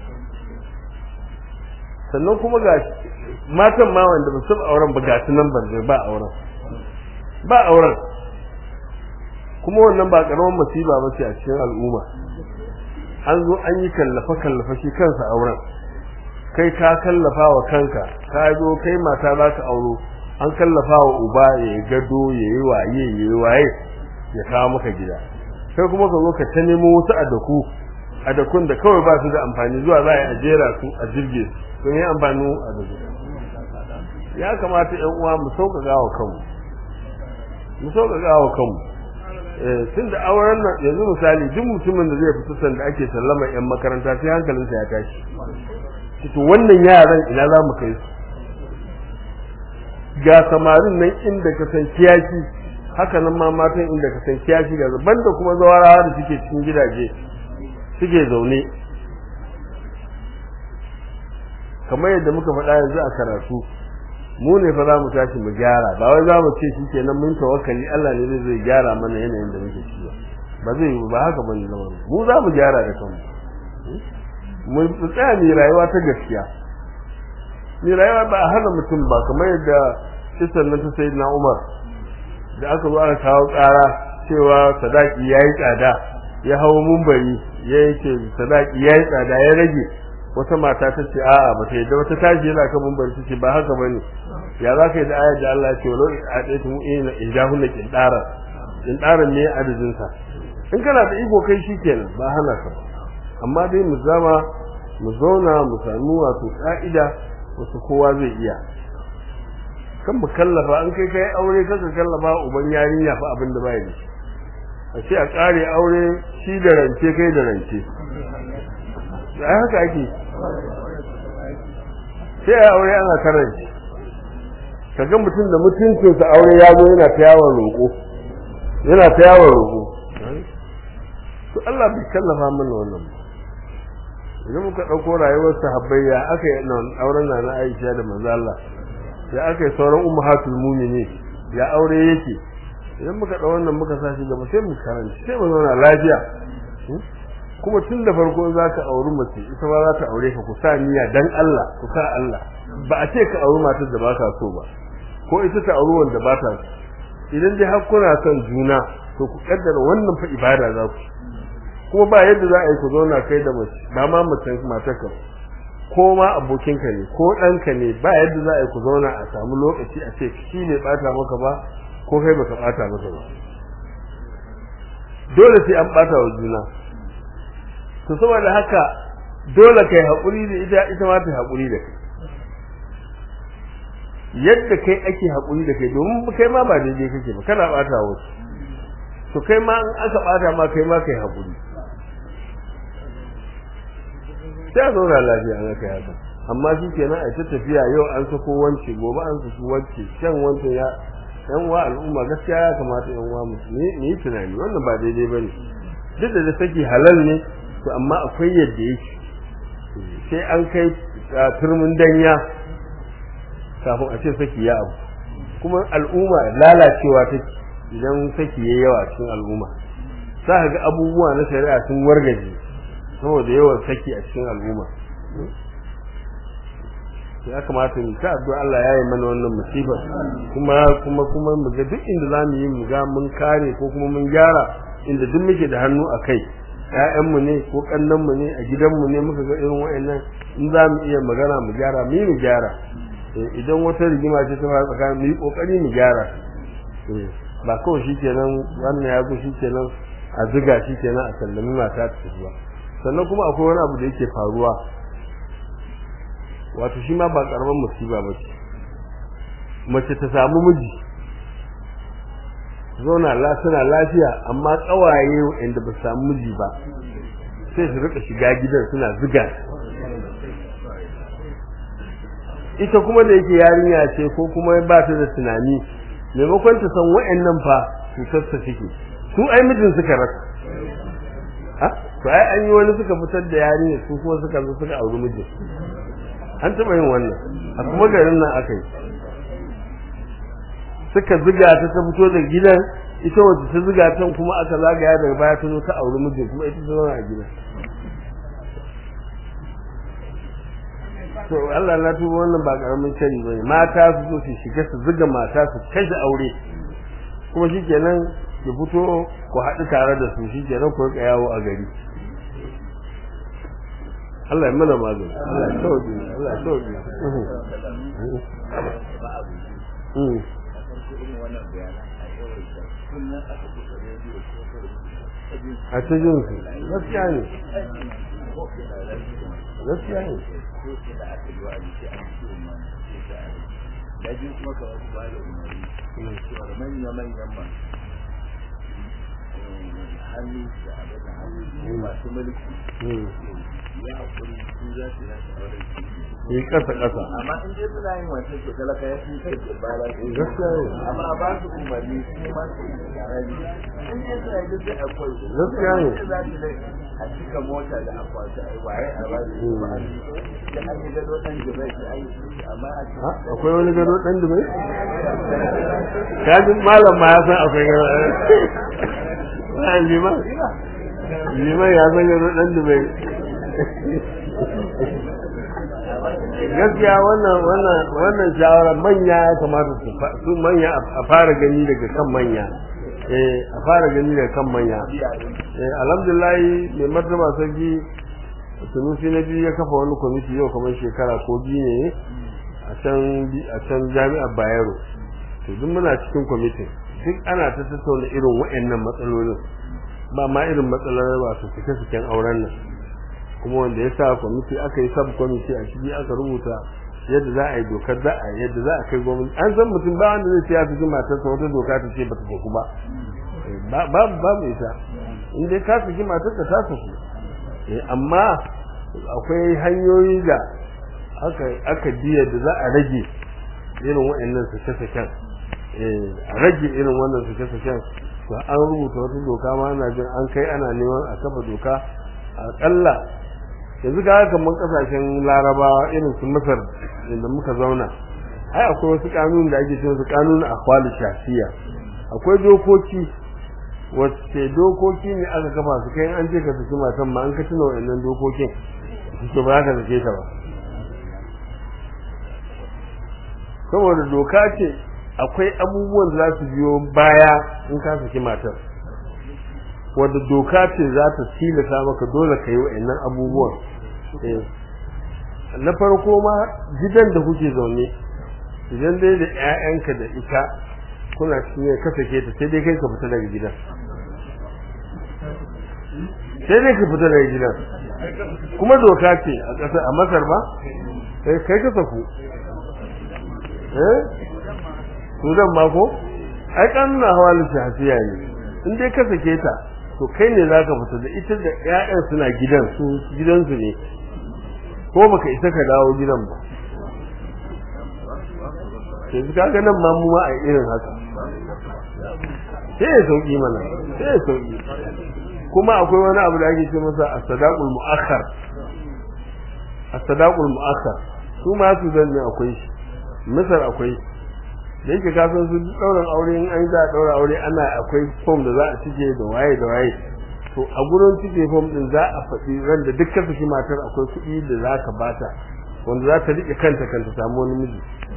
sannan kuma ga matan ma wanda ba su auren ba ga su nan ban ba auren ba auren kuma wannan ba karamin masiba ba ce a cikin al'umma an zo an yi kallafa kallafa shi kansa auren kai ka kallafa wa kanka ka zo kai mata za ka auro an kallafa wa uba ya yi gado ya yi waye ya yi waye ya kawo maka gida kai kuma ka zo ka ta nemo wasu adaku adakun da kawai ba su da amfani zuwa za a jera su a jirge su don yi amfani adaku ya kamata yan uwa mu sauƙaƙa wa kanmu mu sauƙaƙa wa kanmu tun da auren nan yanzu misali duk mutumin da zai fita sanda ake sallama yan makaranta sai hankalinsa ya tashi to wannan yaran ina za mu kai su ga samarin nan inda ka san kiyaki haka nan ma matan inda ka san kiyaki ga banda kuma zawarawa da suke cikin gidaje suke zaune kamar yadda muka faɗa yanzu a karatu mu ne fa za mu tashi mu gyara ba wai za mu ce shi kenan mun tawakkali Allah ne zai gyara mana yanayin da muke ciki ba zai yi ba haka bane zama mu za mu gyara da kanmu mu tsaya ni rayuwa ta gaskiya ni rayuwa ba a hana mutum ba kamar yadda kisan nan ta sayyidina Umar da aka zo aka kawo ƙara cewa sadaki yayi tsada ya hawo mumbari ya yake sadaki yayi tsada ya rage wata mata ta ce a'a ba ta yadda wata tashi yana kan mumbari ta ce ba haka bane ya za ka yi da ayar da Allah ya ce walau a ɗaya tumu ina in ja hunna ƙinɗara ƙinɗaran ne adadinsa in kana da iko kai shi kenan ba hana ka ba amma dai mu zama mu zauna mu sami wato ka'ida wasu kowa zai iya kan mu kallafa an kai kai aure kaka kallafa uban yarinya fa abin da bai da shi a ce a kare aure shi da rance kai da rance da haka ake sai a aure ana karanci kaga mutum da mutuncinsa aure ya zo yana ta yawon roƙo yana ta yawon roƙo to Allah bai kallafa mana wannan ba idan muka ɗauko rayuwar sahabbai ya aka yi auren na na Aisha da manzo Allah ya aka yi sauran ummahatul mu'minin ya aure yake idan muka ɗau wannan muka sa shi gaba sai mu karanta sai mu zauna lafiya kuma tun da farko za ka auri mace ita ma za ta aure ka ku sa niyya dan Allah ku sa Allah ba a ce ka auri matar da ba ka so ba ko ita ta auri wanda ba ta so idan dai har kuna son juna to ku kaddara wannan fa ibada za ku kuma ba yadda za a yi ku zauna kai da mace ba ma mace matarka ko ma abokinka ne ko ɗanka ne ba yadda za a yi ku zauna a samu lokaci a ce shi ne ɓata maka ba ko kai baka ɓata maka ba dole sai an ɓata wa juna to saboda haka dole kai haƙuri da ita ita ma ta haƙuri da kai yadda kai ake haƙuri da kai domin kai ma ba daidai kake ba kana ɓata wasu to kai ma in aka ɓata ma kai ma kai haƙuri sai a zauna lafiya an kai haka amma shi kenan a ta tafiya yau an sako wance gobe an sako wance shan wance ya yan uwa al'umma gaskiya ya kamata yan uwa mu ne yi tunani wannan ba daidai bane duk da da saki halal ne to amma akwai yadda yake sai an kai turmin danya kafin a ce saki ya abu kuma al'umma lalacewa take idan saki ya yawa cikin al'umma za ka ga abubuwa na shari'a sun wargaje saboda yawan saki a cikin al'umma ya kamata mu ta addu'a Allah ya yi mana wannan musibar kuma kuma kuma mu ga duk inda zamu yi mu ga mun kare ko kuma mun gyara inda duk muke da hannu a kai ƴaƴanmu ne ko ƙannanmu ne a gidanmu ne muka ga irin wa'annan in za mu iya magana mu gyara mu yi mu gyara idan wata rigima ce ta fara tsakanin mu yi kokari mu gyara ba kawai shikenan wannan ya zo shikenan a ziga shikenan a sallami mata ta tafi ba sannan kuma akwai wani abu da yake faruwa wato shi ma ba karaman musiba ba ce mace ta samu miji zauna la suna lafiya amma kawaye inda ba samu miji ba sai su rika shiga gidan suna ziga ita kuma da yake yarinya ce ko kuma ba ta da tunani maimakon ta san wa'annan fa cutar ta suke su ai mijin suka rasa ha to ai an yi wani suka fitar da yarinya su kuma suka zo suka auri mijin an taɓa yin wannan a kuma garin nan aka yi suka ziga ta ta fito da gidan ita wacce ta ziga ta kuma aka zagaya daga baya ta zo ta auri mijin kuma ita ta zauna a gidan to Allah na tuba wannan ba karamin shari bane mata su zo su shiga su ziga mata su kashe aure kuma shikenan ki fito ku haɗu tare da su shikenan ku rika yawo a gari Allah ya mana magani Allah ya sauke Allah ya sauke a ta jin su gaskiya ne gaskiya ne da biyu kuma ka wasu ba da umarni cewa manya-manyan ma hannu da abin da hannu masu mulki ya haƙuri su za su yi shawarar yi kasa kasa amma in dai suna yin wancan to talaka ya fi kai da bala gaskiya ne amma a ba su umarni su ma su yi tsarari in dai suna yi duk da akwai Gaskiya ne. za su dai a cika mota da akwati a yi waye a ba su ba a yi da an yi gado ɗan jibai su an yi amma a Ha, akwai wani gado dan dubai kajin malam ma ya san akwai gado ba liman liman ya san gado dan dubai gaskiya wannan wannan wannan shawara manya ya kamata su fa- su manya a fara gani daga kan manya eh a fara gani daga kan manya eh alhamdulillah mai martaba sarki sunusi na biyu ya kafa wani kwamiti yau kamar shekara ko biyu ne a can bi- a can jami'ar bayero to duk muna cikin kwamitin duk ana ta tattauna irin waɗannan matsalolin ba ma irin matsalar ba su fike fiken auren nan kuma wanda ya sa kwamiti aka yi sub kwamiti a ciki aka rubuta yadda za a yi dokar za a yadda za a kai gwamnati an san mutum ba wanda zai ce ya fi matarsa wata doka ta ce ba ta saku ba ba babu babu ita in dai ka saki matarka ta saku eh amma akwai hanyoyi da aka aka biya da za a rage irin waɗannan sake-saken eh a rage irin wannan sake-saken to an rubuta wata doka ma ana jin an kai ana neman a kafa doka akalla yanzu ga kamar kasashen larabawa irin su masar inda muka zauna ai akwai wasu kanun da ake cewa su kanun akwali shafiya akwai dokoki wacce dokoki ne aka kafa su kai an ce ka saki matan ma an ka tuna wa'annan dokokin to ba ka sake ta ba saboda doka ce akwai abubuwan da za su biyo baya in ka saki matar wadda doka ce za ta tilasa maka dole ka yi wa'annan abubuwan Eh. na farko ma gidan da kuke zaune idan dai da 'ya'yanka da ita kuna cikin ka sake ta sai dai kai ka fita daga gidan sai dai ka fita daga gidan kuma doka ce a ƙasa a masar ba kai kai ka saku eh sudan ma ko ai kanuna hawalin shafiya ne in dai ka sake ta to kai ne za ka fita da ita da 'ya'yan suna gidan su gidansu ne ko baka isa ka dawo gidan ba sai su kaga nan ma mu ma a irin haka sai ya sauki mana sai ya sauki kuma akwai wani abu da ake ce masa as-sadaqul mu'akhkhar as-sadaqul mu'akhkhar su ma su zan ne akwai shi misar akwai da yake ka san su dauran aure in an za a daura aure ana akwai form da za a cike da waye da waye to a gurin cike form din za a faɗi ran da dukkan su matar akwai kuɗi da za ka bata wanda za ta rike kanta kanta samu wani miji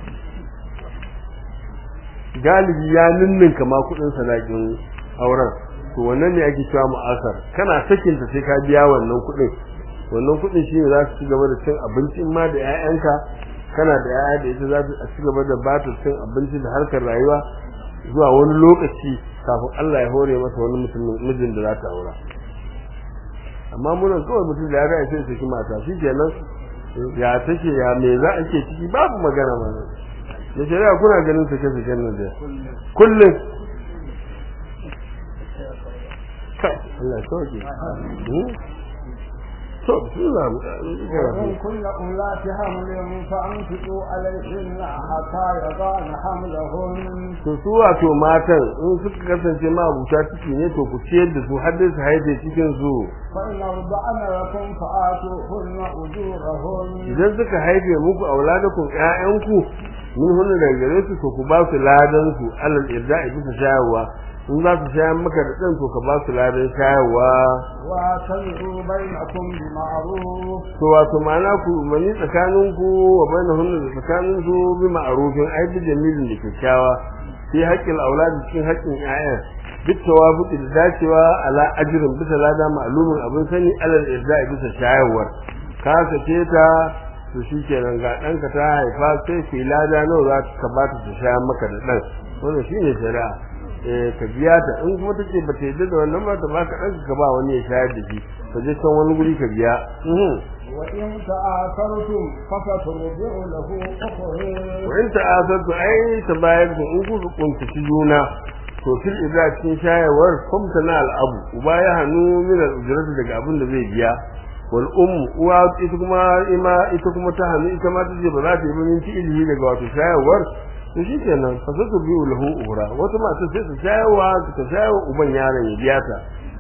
galibi ya ninninka ma kuɗin sadakin auren to wannan ne ake cewa mu'asar kana sakin ta sai ka biya wannan kuɗin wannan kuɗin shi ne za su ci gaba da cin abinci in ma da 'ya'yanka kana da 'ya'ya da ita za su ci gaba da bata cin abinci da harkar rayuwa zuwa wani lokaci kafin Allah ya hore masa wani mutumin mijin da za ta aura amma munan kawai mutum da ya ga sai saki mata shi kenan ya take ya me za a ke ciki babu magana ma da shari'a kuna ganin sake saken nan da kullum kai Allah ya sauke to bismillah وإن كن أولات حمل فأنفقوا عليهن حتى يضعن حملهن to su wato matan in suka kasance ma abuta ciki ne to ku ciyar da su har dai su haife cikin su فإن أرضعن لكم فآتوهن أجورهن idan suka haife muku auladakum ƴaƴanku min hunna daga gare su to ku ba su ladan su alal irda'i bisa shayarwa in za su shayar maka da ɗan to ka ba su ladan shayarwa واعتمروا بينكم بمعروف to wato ma'ana ku mani tsakanin ku wa bainahunna da tsakanin su bi ma'rufin ai bi jamilin da kyakkyawa sai haƙƙin auladi cikin haƙƙin ƴaƴan duk tawafuki da dacewa ala ajrin bisa lada ma'lumin abin sani alal irda'i bisa shayarwar ka sace ta to shikenan ga ɗanka ta haifa sai fi lada nawa za ka ba ta shayar maka da ɗan wannan shine shari'a eh ka biya ta in kuma take ba ta yadda da wannan ba ta baka ɗanka ka ba wani ya shayar da shi ka je can wani guri ka biya mhm وإن تآثرتم فسترجع له أخرى wa in ta'asartu ai ta bayar da in kuka kuntaci juna to fil idza cikin shayarwar kumta na al'abu uba ya hanu min al-ujrati daga abin da zai biya wal ummu uwa ita kuma ima ita kuma ta hanu ita ma tace ba za ta yi min ilimi daga wato shayarwar to shikenan fa sai biyu lahu uhra wata mata sai ta shayarwa ta shayarwa uban yaron ya biya ta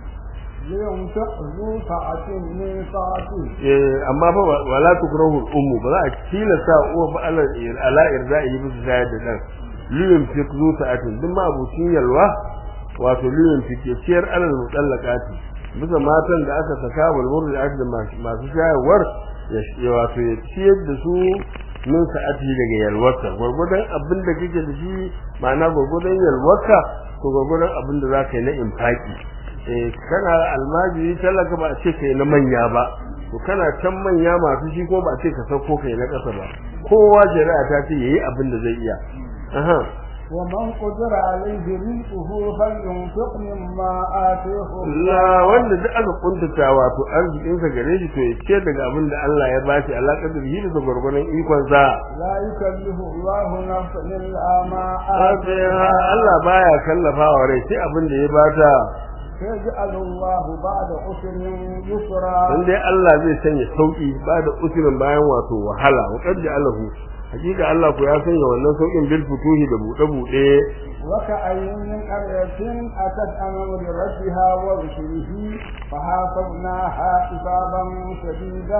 لينفق ذو سعة من سعته eh amma fa wala tukrahu al-ummu ba za a tilasta uwa ba ala ala irda'i bisa shayar da dan liyun fi zu ta'atin duk ma abucin yalwa wato liyun fi ke ciyar alal mutallaqati bisa matan da aka saka wal murdi'at da masu shayarwar ya wato ya ciyar da su min sa'ati daga yalwarka gurgudan abin da kake da shi ma'ana gurgudan yalwarka to gurgudan abin da zaka yi na infaki eh kana almajiri talaka ba a ce kai na manya ba to kana can manya masu shi ko ba a ce ka sauko kai na ƙasa ba kowa jari'a ta ce yayi abin da zai iya aha ومن قدر عليه رزقه فلينفق مما آتيه la wanda duk aka kuntata wato arzikin sa gare shi to ya ce daga abin da Allah ya bashi alaƙar da shi da gurgurun ikon sa لا يكلف الله نفسا إلا ما Asiha آتيها Allah baya kallafawa rai sai abin da ya bata سيجعل الله بعد عسر يسرا dan dai Allah zai sanya sauki ba da usulin bayan wato wahala wa qad ja'alahu hakika Allah ko ya sanya wannan saukin bil futuhi da bude bude وكأي من قرية أتت أمر ربها ورسله فحاسبناها حسابا شديدا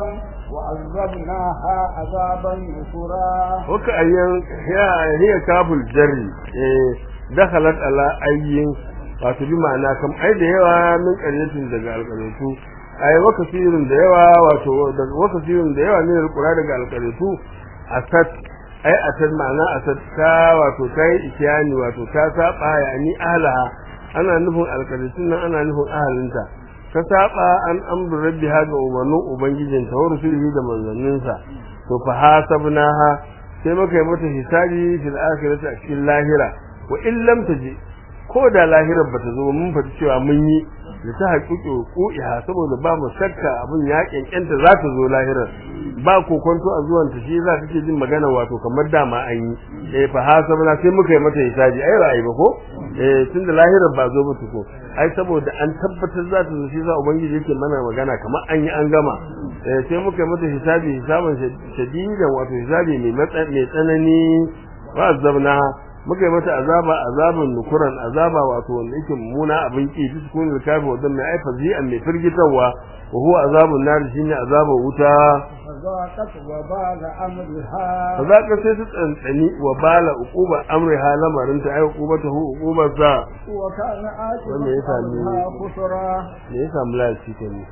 وعذبناها عذابا نكرا waka ayyan hiya hiya kaful jarri eh dakhalat ala ayyin wato bi ma'ana kam ai da yawa min qaryatin daga alqaryatu ai waka sirrin da yawa wato daga waka sirrin da yawa ne alqura daga alqaryatu asat ai asat ma'ana asat ta wato kai ikyani wato ta saba yani ahla ana nufin alqaryatun nan ana nufin ahalinta ta saba an amru rabbiha ga umarnin ubangijinta wa rusulihi da manzanninsa to fa hasabnaha sai muka yi mata hisabi fil akhirati a cikin lahira wa in lam taji ko da lahirar bata zo mun fadi cewa mun yi da ta haƙiƙo ku'iha saboda ba mu shakka abin ya kenkenta za ta zo lahirar ba kokonto a zuwan ta shi za ta ce jin magana wato kamar dama an yi eh fa hasabna sai muka yi mata hisabi ai ra'ayi ba ko eh tunda lahirar ba zo ba ko ai saboda an tabbatar za ta zo shi za ubangiji yake mana magana kamar an yi an gama eh sai muka yi mata hisabi hisaban shadidan wato hisabi mai matsa mai tsanani wa azabna muka yi mata azaba azabin nukuran azaba wato wanda yake mummuna abin ki duk kun da kafi wadan mai aifa zi'an mai firgitarwa wa huwa azabun nar shine azabun wuta فذاقت وبال أمرها za ka sai su tsantsani wa bala uquba amriha lamarin ta ai uqubatahu uqubar sa وكان عاقبة وما يفعل أمرها خسرا me ya samu lafi ta ne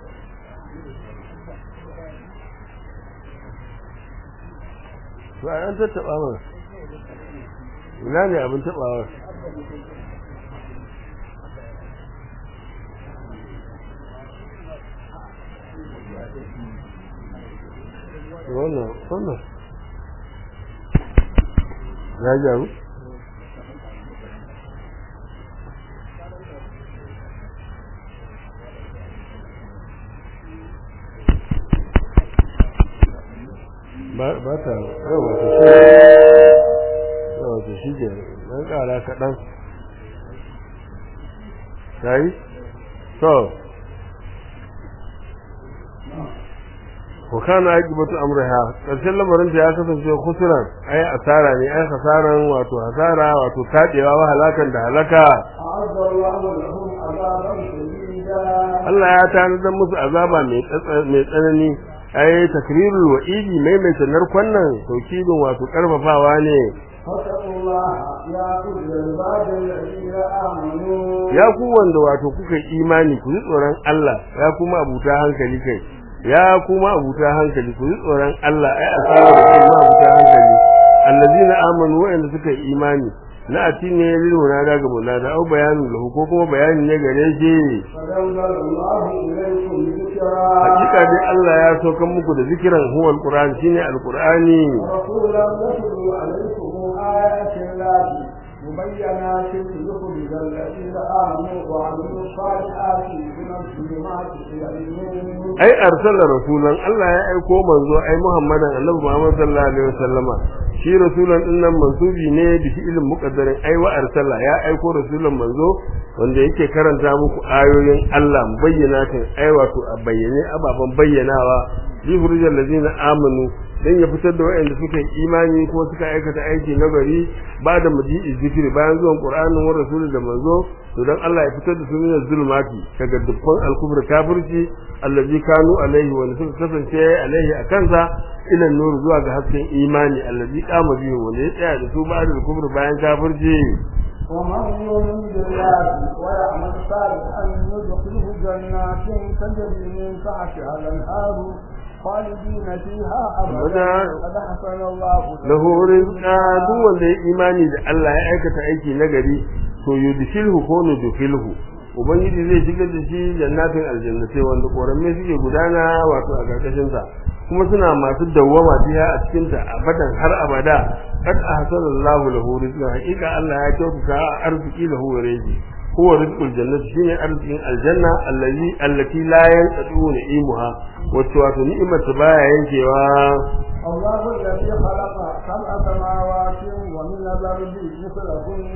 to a an tattaba mana ina ne abin tabawa wannan wannan ya jaru ba ba ta yawa ta shi yawa ta shi ke dan kara kaɗan ta yi to wakana aqibatu amriha karshen lamarin ta ya kasance khusran ai asara ne ai hasaran wato hasara wato tadewa wa halakan da halaka أعد الله لهم عذابا شديدا Allah ya tanadar musu azaba mai tsatsa- mai tsanani ai takrirul wa'idi maimaita narkon nan taukidin wato karfafawa ne فاتقوا الله يا أولي الباب الذين آمنوا ya ku wanda wato kuka yi imani ku ji tsoron Allah ya kuma abuta hankali kai ya kuma abuta hankali ku ji tsoron Allah ai asabar da kuma abuta hankali allazina amanu wa'anda suka yi imani na ati ne lil munada ga munada au bayanin lahu ko kuma bayani ne gare shi فأنزل الله إليكم ذكرا hakika dai Allah ya saukan muku da zikiran huwa alquran shine alqurani ورسولا يتلو عليكم آيات الله مبينات ليخرج الذين آمنوا وعملوا الصالحات من الظلمات إلى النور ai arsala rasulan Allah ya aiko manzo ai Muhammadan Annabi Muhammad sallallahu alaihi wasallama shi rasulan din nan mansubi ne da fi'ilin muqaddarin ai wa arsala ya aiko rasulan manzo wanda yake karanta muku ayoyin Allah bayyanatin ai wato a bayyane ababan bayyanawa li furujal ladina amanu dan ya fitar da waɗanda suka yi imani ko suka aikata aiki na gari ba da muji'i zikiri bayan zuwan Qur'anin wa rasulun da manzo to dan Allah ya fitar da su min zulmati daga dukkan al-kufr kafirci allazi kanu alaihi wa suka kasance alaihi akansa ila nur zuwa ga hasken imani allazi qama bihi wanda ya tsaya da su ba da kufr bayan kafirci ومن يؤمن بالله ويعمل صالحا يدخله جنات تجري من تحتها الانهار خالدين فيها ابدا قد حسن الله lahu rizqa duk wanda ya imani da Allah ya aikata aiki na gari to yudkhilhu ko nudkhilhu ubangiji zai shigar da shi jannatin aljannatai wanda koramme suke gudana wato a karkashin sa kuma suna masu dawwama biya a cikin ta abadan har abada kad ahsana Allahu lahu rizqa hakika Allah ya kyautata arziki lahu rizqi huwa rizqul jannati shine arzikin aljanna allazi allati la yanqadu ni'imuha wato wato ni'imar ta baya yankewa الله الذي خلق سبع سماوات ومن الارض مثلهن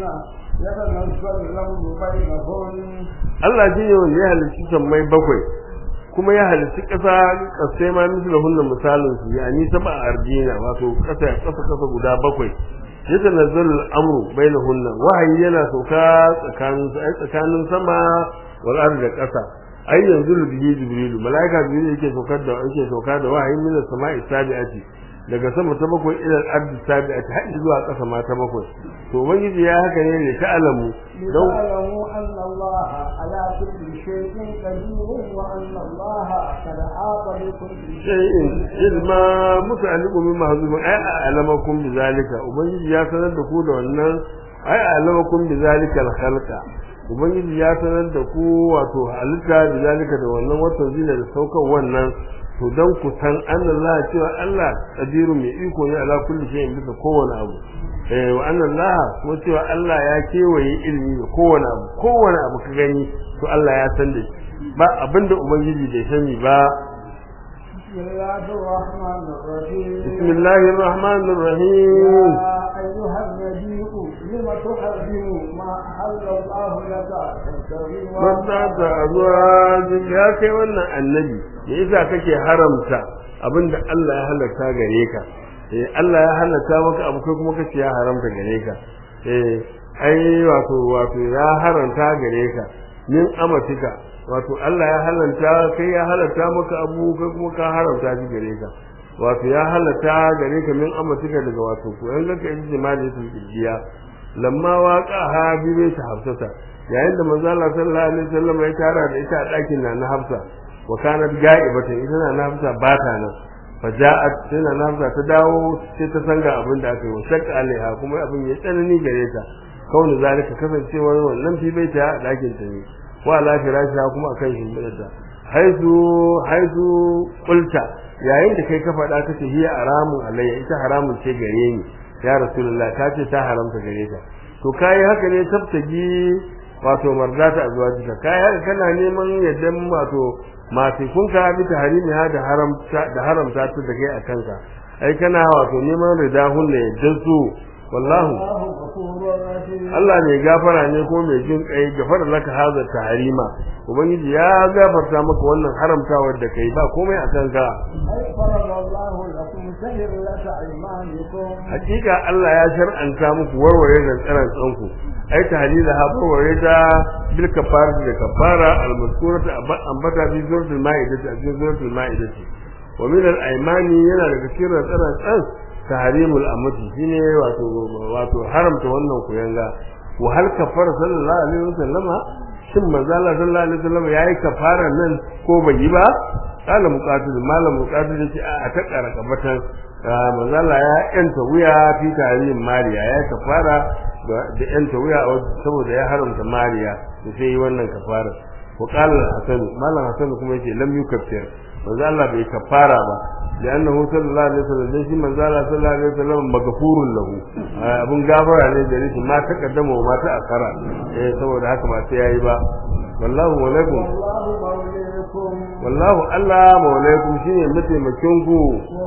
يتنزل الامر بينهن Allah shi ne wanda ya halicci sammai bakwai kuma ya halicci ƙasa ƙasai ma misali hunna misalin su ya ni saba ardina wato ƙasa ƙasa ƙasa guda bakwai ya tanazzalu al'amru bainahunna wahayi yana sauka tsakanin ai tsakanin sama wal ardi da ƙasa ai yanzu bihi jibrilu malaika jibril yake saukar da yake sauka da wahayi min as-sama'i sabi'ati daga sama ta bakwai ila al-ardi sabi'ati har zuwa ƙasa ma ta bakwai to ubangiji ya haka ne ne ta'alamu don لتعلموا ان الله على كل شيء قدير وان الله قد احاط بكل shay'in ilma muta'alliqu min mahzumin ay a'lamakum bizalika ubangiji ya sanar da ku da wannan ay a'lamakum bizalika al-khalqa ubangiji ya sanar da ku wato halitta bizalika da wannan wato zina da saukan wannan to dan ku san Allah cewa Allah qadiru mai iko ne ala kulli shay'in bisa kowane abu eh wa anna Allah kuma cewa Allah ya kewaye ilimi da kowane abu kowane abu ka gani to Allah ya san da shi ba abinda ubangiji bai sani ba بسم الله الرحمن الرحيم بسم الله الرحمن الرحيم يا ايها النبي لم تحرم ما احل الله لك تبتغي Mata azwajin ya kai wannan annabi me yasa kake haramta abinda Allah ya halatta gare ka eh Allah ya halatta maka abu kai kuma kace ya haramta gare ka eh ai wato wato ya haranta gare ka min amatika wato Allah ya halanta kai ya halatta maka abu kai kuma ka haramta shi gare ka wato ya halatta gare ka min amatika daga wato ko yan ka yi jima'i su kidiya lamma waqa ha bibe ta hafsata yayin da manzo Allah sallallahu alaihi wasallam ya tara da ita a ɗakin na na Hafsa wa kanat ga'ibatan ita na na Hafsa ba ta nan faja'at sai na na Hafsa ta dawo sai ta sanga abin da aka yi wa shakka alaiha kuma abin ya tsanani gare ta kauni zalika kasancewar wannan fi bai ta a ɗakin ta ne wa ala firashiha kuma akan shimfiɗarta haizu haizu qulta yayin da kai ka faɗa kace hiya haramun alayya ita haramun ce gare ni ya rasulullah ta ce ta haramta gare ta to kai haka ne tabtaji wato mardata azwajika kai haka kana neman yaddan wato masu kun ka bi tahrimi ha da haramta da haramta ta da kai a kanka ai kana wato neman ridahun ne yaddan su wallahu Allah ne gafara ne ko mai jin kai gafara laka haza tahrima ubangiji ya gafarta maka wannan haramtawar da kai ba komai a kanka hakika Allah ya shar'anta muku warware da tsaran tsanku ai tahlila ha warware da bil kafara da kafara al mazkurata ambata bi suratul ma'idah a cikin suratul ma'idah wa min al aymani yana daga cikin tsaran tsan tahrimul amati shine wato wato haramta wannan kuyanga wa hal kafara sallallahu alaihi wasallama shin manzo Allah sallallahu alaihi wasallama yayi kafara nan ko bai yi ba kala muqatil malam muqatil yace a ta karaka batan manzo Allah ya yanta wuya fi tahrim mariya ya kafara da yanta wuya saboda ya haramta mariya to sai yi wannan kafara wa qala hasan malam hasan kuma yace lam yukaffir manzo Allah bai kafara ba لأنه صلى الله عليه وسلم ليش من زال صلى الله عليه وسلم مغفور له abun gafara ne da shi ma ta kaddama ma ta akara eh saboda haka ba sai yayi ba wallahu walaikum wallahu Allah mawlaikum shine mataimakin ku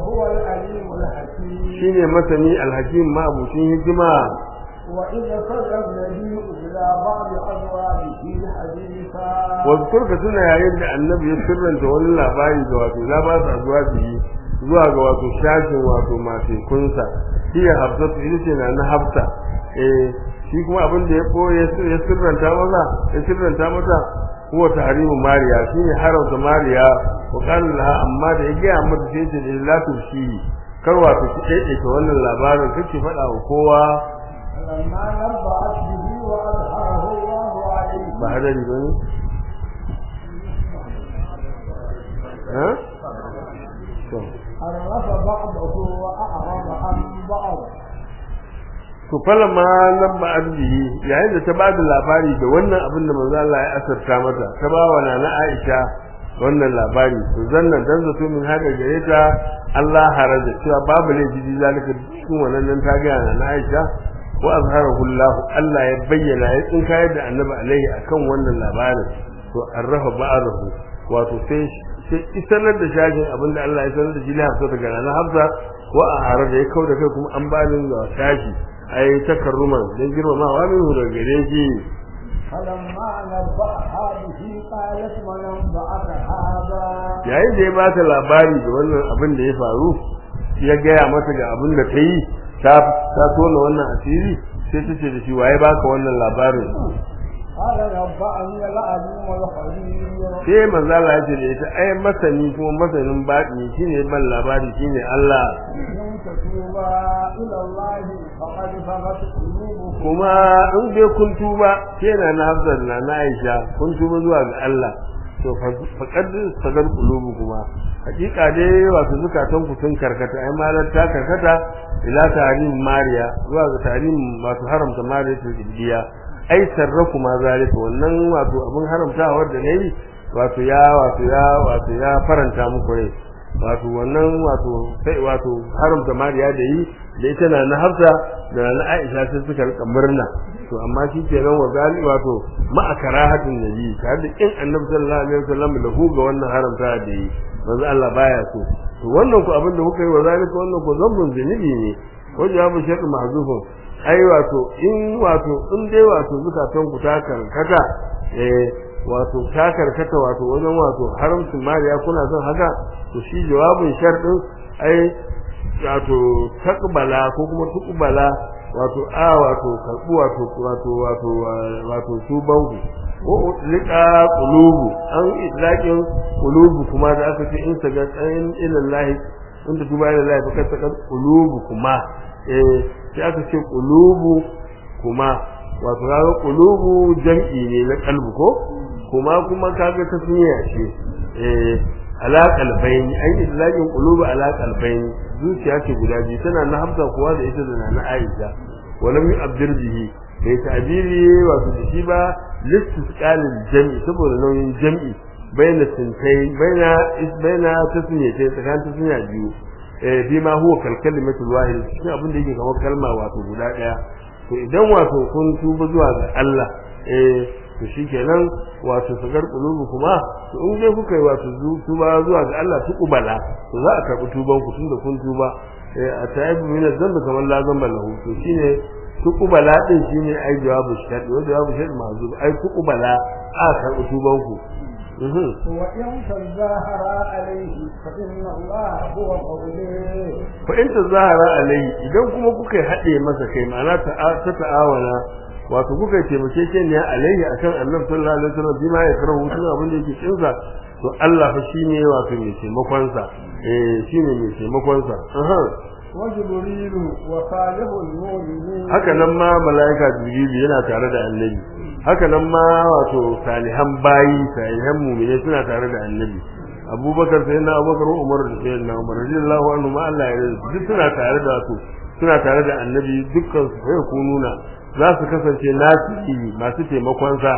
shine masani alhakim ma abucin hikima وإذا صدق النبي إلى بعض أزواجه حديثا واذكر كتنا yayin da annabi ya sirranta wani labari da wato za ba su azwaji zuwa ga wato shashin wato masu kunsa shi ya hafsatu ita ce na na hafsa eh shi kuma abin da ya boye ya sirranta mata ya sirranta mata huwa tahrimu mariya shine haramta mariya wa qala laha amma da ya gaya mata sai ce la tushi kar wato ki daidaita wannan labarin kake faɗa wa kowa فلما نبأت به وأظهره الله عليه ba hadari ba ne? ha? عرف بعضه وأعرض عن بعض to falama nan ba arzihi yayin da ta ba da labari da wannan abin da manzo Allah ya asarta mata ta ba wa nana Aisha wannan labari to zannan dan zato min haka gare ta Allah haraja cewa babu laifi zalika cikin wannan nan ta ga nana Aisha wa azharahu Allah Allah ya bayyana ya tsin kayar da Annabi alaihi akan wannan labarin to arrafa ba'dahu wato sai sai isanar da shagin abinda Allah ya sanar da shi Hafsa daga nan Hafsa wa a harar da ya kauda kai kuma an bani da shashi ai takarruman dan girmamawa min daga gare shi فلما نبأها به قالت من أنبأك هذا yayin da ya ba ta labari da wannan abin da ya faru ya gaya mata ga abin da ta yi ta ta tona wannan asiri sai ta ce da shi waye baka wannan labarin قال نبأني العليم الخبير sai manzo Allah ya ce da ita ai masani kuma masanin baɗi shine ban labari shine Allah إن تتوبا إلى الله فقد فغت قلوبكم kuma in dai kun tuba kenan na Hafsa da na Aisha kun tuba zuwa ga Allah to faqad sagar qulubu kuma hakika dai wato zukatan ku sun karkata ai malar ta karkata ila tarim mariya zuwa ga tarim masu haramta mariya ta jibiya ai sarrafu ma zalika wannan wato abin haramtawar da nayi wato ya wato ya wato ya faranta muku rai wato wannan wato sai wato haramta mariya da yi da ita na na hafsa da na aisha sai suka rika murna to amma shi kenan wa gali wato ma'a karahatin nabi tare da kin annabi sallallahu alaihi wasallam da hu ga wannan haramta da yi manzo Allah baya so to wannan ku abin da kuka yi wa zalika wannan ku zambun zunubi ne ko jawabu shaqq mahzufun ai wato in wato in dai wato zukatan ku ta karkata eh wato ta karkata wato wajen wato haramcin mariya kuna son haka to shi jawabin sharɗin ai wato takbala ko kuma tukbala wato a wato karbu wato wato wato wato tubanku ko lika qulubu an idlakin qulubu kuma da aka ce in saga tsayin ilallahi inda tuba ilallahi fa kasa qulubu kuma eh sai aka ce qulubu kuma wato kaga qulubu jam'i ne na kalbu ko kuma kuma kaga tasniya ce eh ala qalbayn an idlakin qulubu ala qalbayn zuciya ce guda biyu tana na hamza kuwa da ita da na Aisha walam yu'abbir bihi bai ta'biri wato da shi ba listisqalil jam'i saboda nauyin jam'i baina sintai baina is baina tasniyatai tsakanin tasniya biyu eh bi ma huwa kal kalimatul wahid shi abin da yake kamar kalma wato guda daya to idan wato kun tuba zuwa ga Allah eh to shikenan wato sagar kulubu kuma to in dai kuka yi wato tuba zuwa ga Allah tuqbala to za a karbi tuban ku tunda kun tuba eh a taibu min zambi kamar la zamba lahu to shine tuqbala din shine ai jawabu shart wa jawabu shart mazub ai tuqbala a karbi tuban ku وإن تظاهر عليه فإن الله هو قوله fa in tazahara alai idan kuma kuka haɗe masa kai ma'ana ta ta ta'awana wato kuka yi taimakekeniya alaihi akan annabi sallallahu alaihi wasallam bima ya karahu tun abin da yake kinsa to Allah fa shine wato mai taimakon sa eh shine mai taimakon sa aha وجبريل وصالح المؤمنين haka nan ma malaika jibril yana tare da annabi haka nan ma wato salihan bayi salihan mu'mini suna tare da annabi abubakar sai na abubakar umar da sai na umar radiyallahu anhu ma Allah ya yarda duk suna tare da su suna tare da annabi dukkan su sai ku nuna za su kasance nasi masu taimakon sa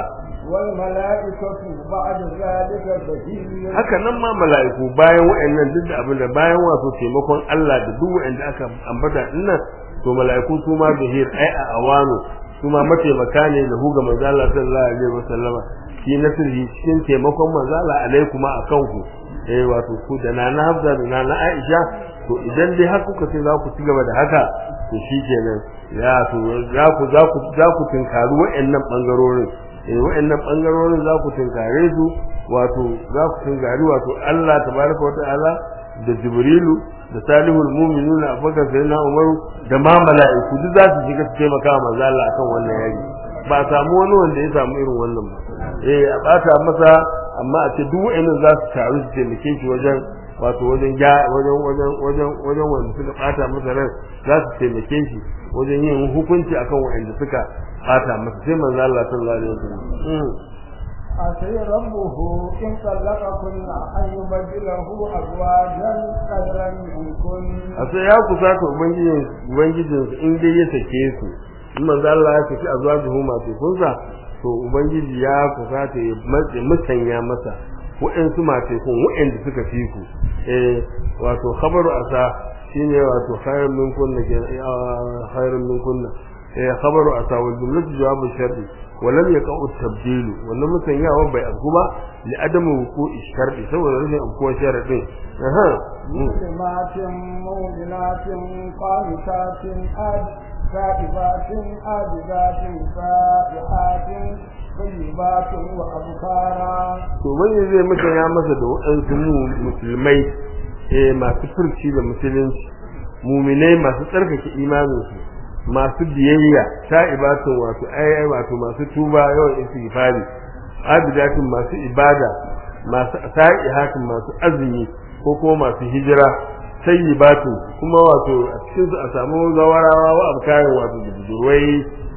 والملائكة بعد ذلك ظهير haka nan ma mala'iku bayan wa'annan duk da abin da bayan wato taimakon Allah da duk wa'anda aka ambata dinnan to mala'iku su ma zahir ai a awano su ma mataimaka ne da huga manzo Allah sallallahu alaihi wasallama shi nasirhi cikin taimakon manzo Allah alaikuma akan ku eh wato ku da nana Hafsa da nana Aisha to idan dai har kuka ce za ku ci gaba da haka to shikenan ya to za ku za ku za ku tinkari wa'annan bangarorin eh wa'annan bangarorin za ku tinkare su wato za ku tinkari wato Allah tabaraka wata'ala da Jibrilu da Salihul Mu'minuna Abubakar Sayyidina Umaru da ma mala'iku duk za su shiga su taimaka wa manzo Allah akan wannan yaki ba a samu wani wanda ya samu irin wannan ba eh a bata masa amma a ce duk wa'annan za su taru su taimake shi wajen wato wajen ya wajen wajen wajen wajen wanda suka bata masa ran za su taimake shi wajen yin hukunci akan wa'anda suka bata masa sai manzo Allah sallallahu alaihi wasallam عسى ربه إن طلقكن أن يبدله أزواجا خيرا منكن a sai ya kusata ubangijin ubangijin su in dai ya sake su in manzo Allah ya saki azwajuhu masu kunsa to ubangiji ya kusata ya matse musanya masa wa'ansu masu kun wa'anda suka fi ku eh wato khabaru asa shine wato khairun min kunna ke khairun min kunna eh khabaru asa wal jumlatu jawabu shar'i wa lam yaqa'u tabdil wannan musanyawa bai abu ba li adamu wuqu'i shar'i saboda rashin abuwa sharadin aha مسلمات مؤمنات قانتات آد كاتبات آبدات سائحات طيبات وأبكارا to bane zai maka ya masa da waɗansu mu musulmai eh masu furci da musulunci muminai masu tsarkake imaninsu masu biyayya ta'ibatun wato ai wato masu tuba yawan istighfari abidatun masu ibada masu sa'ihatun masu azumi ko kuma masu hijira sayyibatun kuma wato a cikin su a samu zawarawa wa abkarin wato da budurwai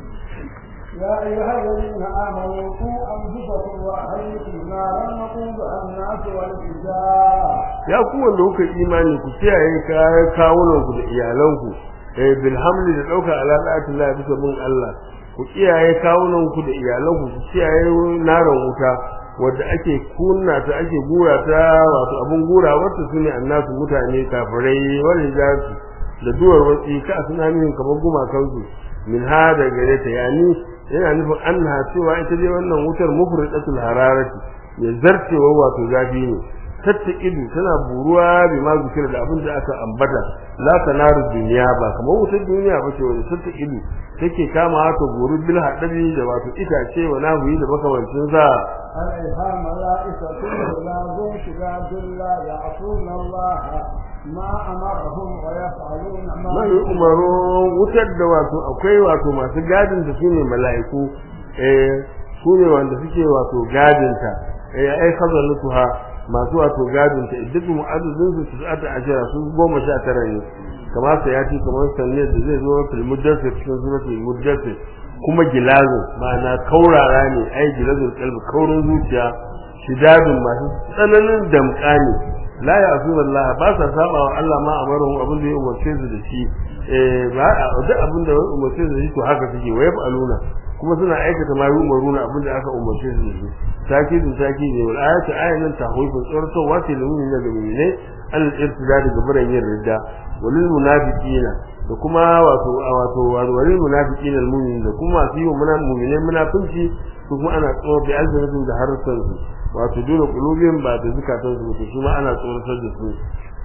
يا أيها الذين آمنوا قوا أنفسكم وأهلكم نارا وقودها الناس والحجارة ya ku wanda kuka imani ku kiyaye kayan kawunan ku da iyalanku eh bil hamli da dauka alaƙatu la bisa bin Allah ku kiyaye kawunan ku da iyalanku ku kiyaye naran wuta wadda ake kunna ta ake gura ta wato abun gura wata sune annasu mutane kafirai wal hijabi da duwar watsi ka suna min kamar gumakansu min ha da gare ta yani yana nufin annaha cewa ita dai wannan wutar mufridatul hararati ya zarcewa wato zafi ne tattaqidu tana buruwa bi ma zikira da abin da aka ambata la tanaru duniya ba kamar wutar duniya ba ce wanda tattaqidu take kama ta buru bil hadabi da wato itace wa nahuyi da makamancin sa عليها ملائكة غلاظ شداد لا يعصون الله ما أمرهم ويفعلون ما mai umaru wutar da wato akwai wato masu gadin da su ne mala'iku eh su ne wanda suke wato gadinta eh ai khazalatuha masu wato gadinta iddatu mu'addadin su su ata ashara su goma sha tara ne kamar sa ya ce kamar sanne da zai zo fil muddassir cikin suratul muddassir kuma gilazu ma'ana kaurara ne ai gilazul qalbi kaurin zuciya shidadun masu tsananin damka ne la ya asu Allah ba sa saba wa Allah ma amaruhum abin da ya umarce su da shi eh ba duk abin da ya umarce su da shi to haka suke wai aluna kuma suna aikata ma yi umaruna abin da aka umarce su da shi takidin takidi ne wal ayatu ayatan tahwifun tsoratowa ce da mu'minin da mu'mine al irtida daga buran yin ridda walil munafiqina da kuma wato wato walil munafiqina al mu'minin da kuma su yi wa mu'mine munafinci su kuma ana tsoro bi alzanatin da harsan su wato dole kulubin ba da zukatan su to su ma ana tsoratar da su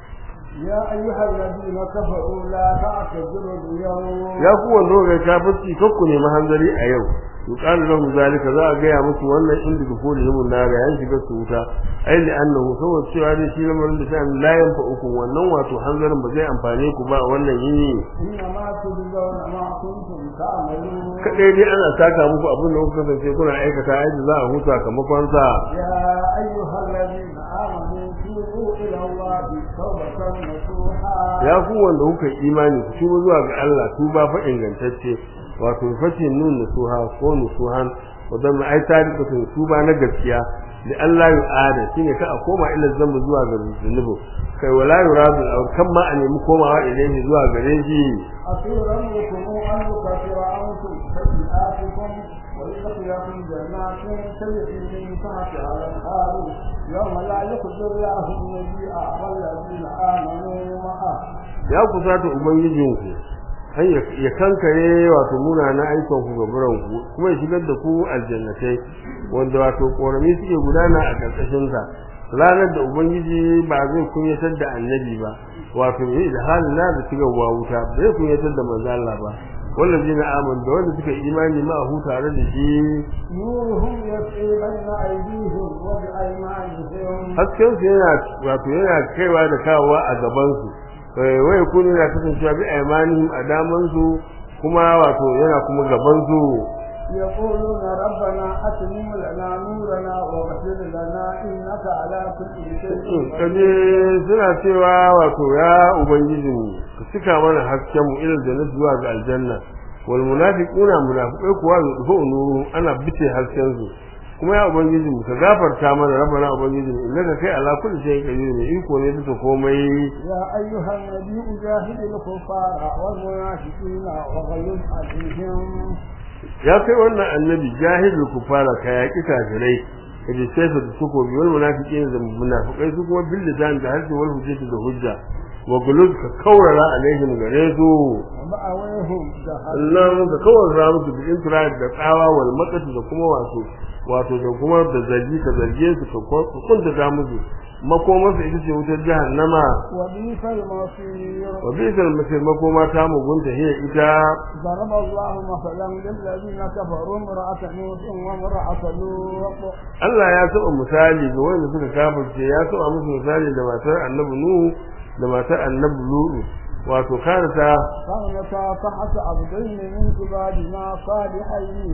يا أيها الذين كفروا لا تعتذروا اليوم ya ku wanda ga kafirci kakku ne mahanzari a yau yuqalu lahum zalika za a gaya musu wannan inda dukuli himun nara yan shiga su wuta ai li annahu saboda cewa dai shi lamarin da sai la yanfa uku wannan wato hanzarin ba zai amfane ku ba a wannan yini إنما تجزون ما كنتم تعملون kadai dai ana saka muku abin da kuka kasance kuna aikata ai da za a huta kamakon sa يا أيها الذين آمنوا توبوا إلى الله توبة نصوحا ya ku wanda kuka yi imani ku tuba zuwa ga Allah tuba fa ingantacce wato fatin nun nusuha ko nusuhan wadan ai tarikatun tuba na gaskiya da Allah ya ada shine ka a koma ila zamba zuwa ga zunubu kai wala yuradu aw kan ma a nemi komawa ilaihi zuwa gare shi أطير أمركم أن يكفر عنكم سيئاتكم ويدخلكم جنات تجري من تحتها الأنهار يوم لا يخزي الله النبي والذين آمنوا معه ya kusata ubangijinku an ya kankare wato munanan ayyukan ku gaburan ku kuma ya shigar da ku aljannatai wanda wato korami suke gudana a karkashin sa ranar da ubangiji ba zai kunyatar da annabi ba wato yi da halin na da shiga wa wuta ba zai kunyatar da manzo Allah ba wallazi na aman da wanda suka imani ma hu tare da shi نورهم يسعي بين أيديهم وبأيمانهم hasken su yana wato yana kaiwa da kawowa a gaban su wai kuni na kasancewa bi aymanihim a daman su kuma wato yana kuma gaban su يقولون ربنا أتمم لنا نورنا واغفر لنا إنك على كل شيء kaje suna cewa wato ya ubangiji mu ka cika mana hasken mu ilal jannati zuwa ga aljanna wal munafiquna munafiqai kuwa yudu nuru ana bice hasken su kuma ya ubangiji mu ka gafarta mana rabbana ubangiji mu innaka kai ala kulli shay'in qadir ne iko ne bisa komai يا أيها النبي جاهد الكفار والمنافقين وغيظ عليهم ya kai wannan annabi jahilul kufara ka yaki kafirai ka ji sai da su ko biyar munafiqin da munafiqai su kuma bil lisan da harshe wal hujjati da hujja wa gulud ka kaurara alaihim gare su ومأويهم جهنم Allah ka kaurara musu bi intira da tsawa wal maqati da kuma wato wato da kuma da zargi ka zarge su ka kunta da musu makomarsa ita ce wutar jahannama وبئس المصير wa bisal masir makoma ta mugunta hiya ita ضرب الله مثلا للذين كفروا امرأة نوح وامرأة لوط Allah ya saba misali ga wanda suka kafirce ya saba musu misali da matar Annabi Nuhu da matar Annabi Lutu wato karata كانتا تحت عبدين من عبادنا صالحين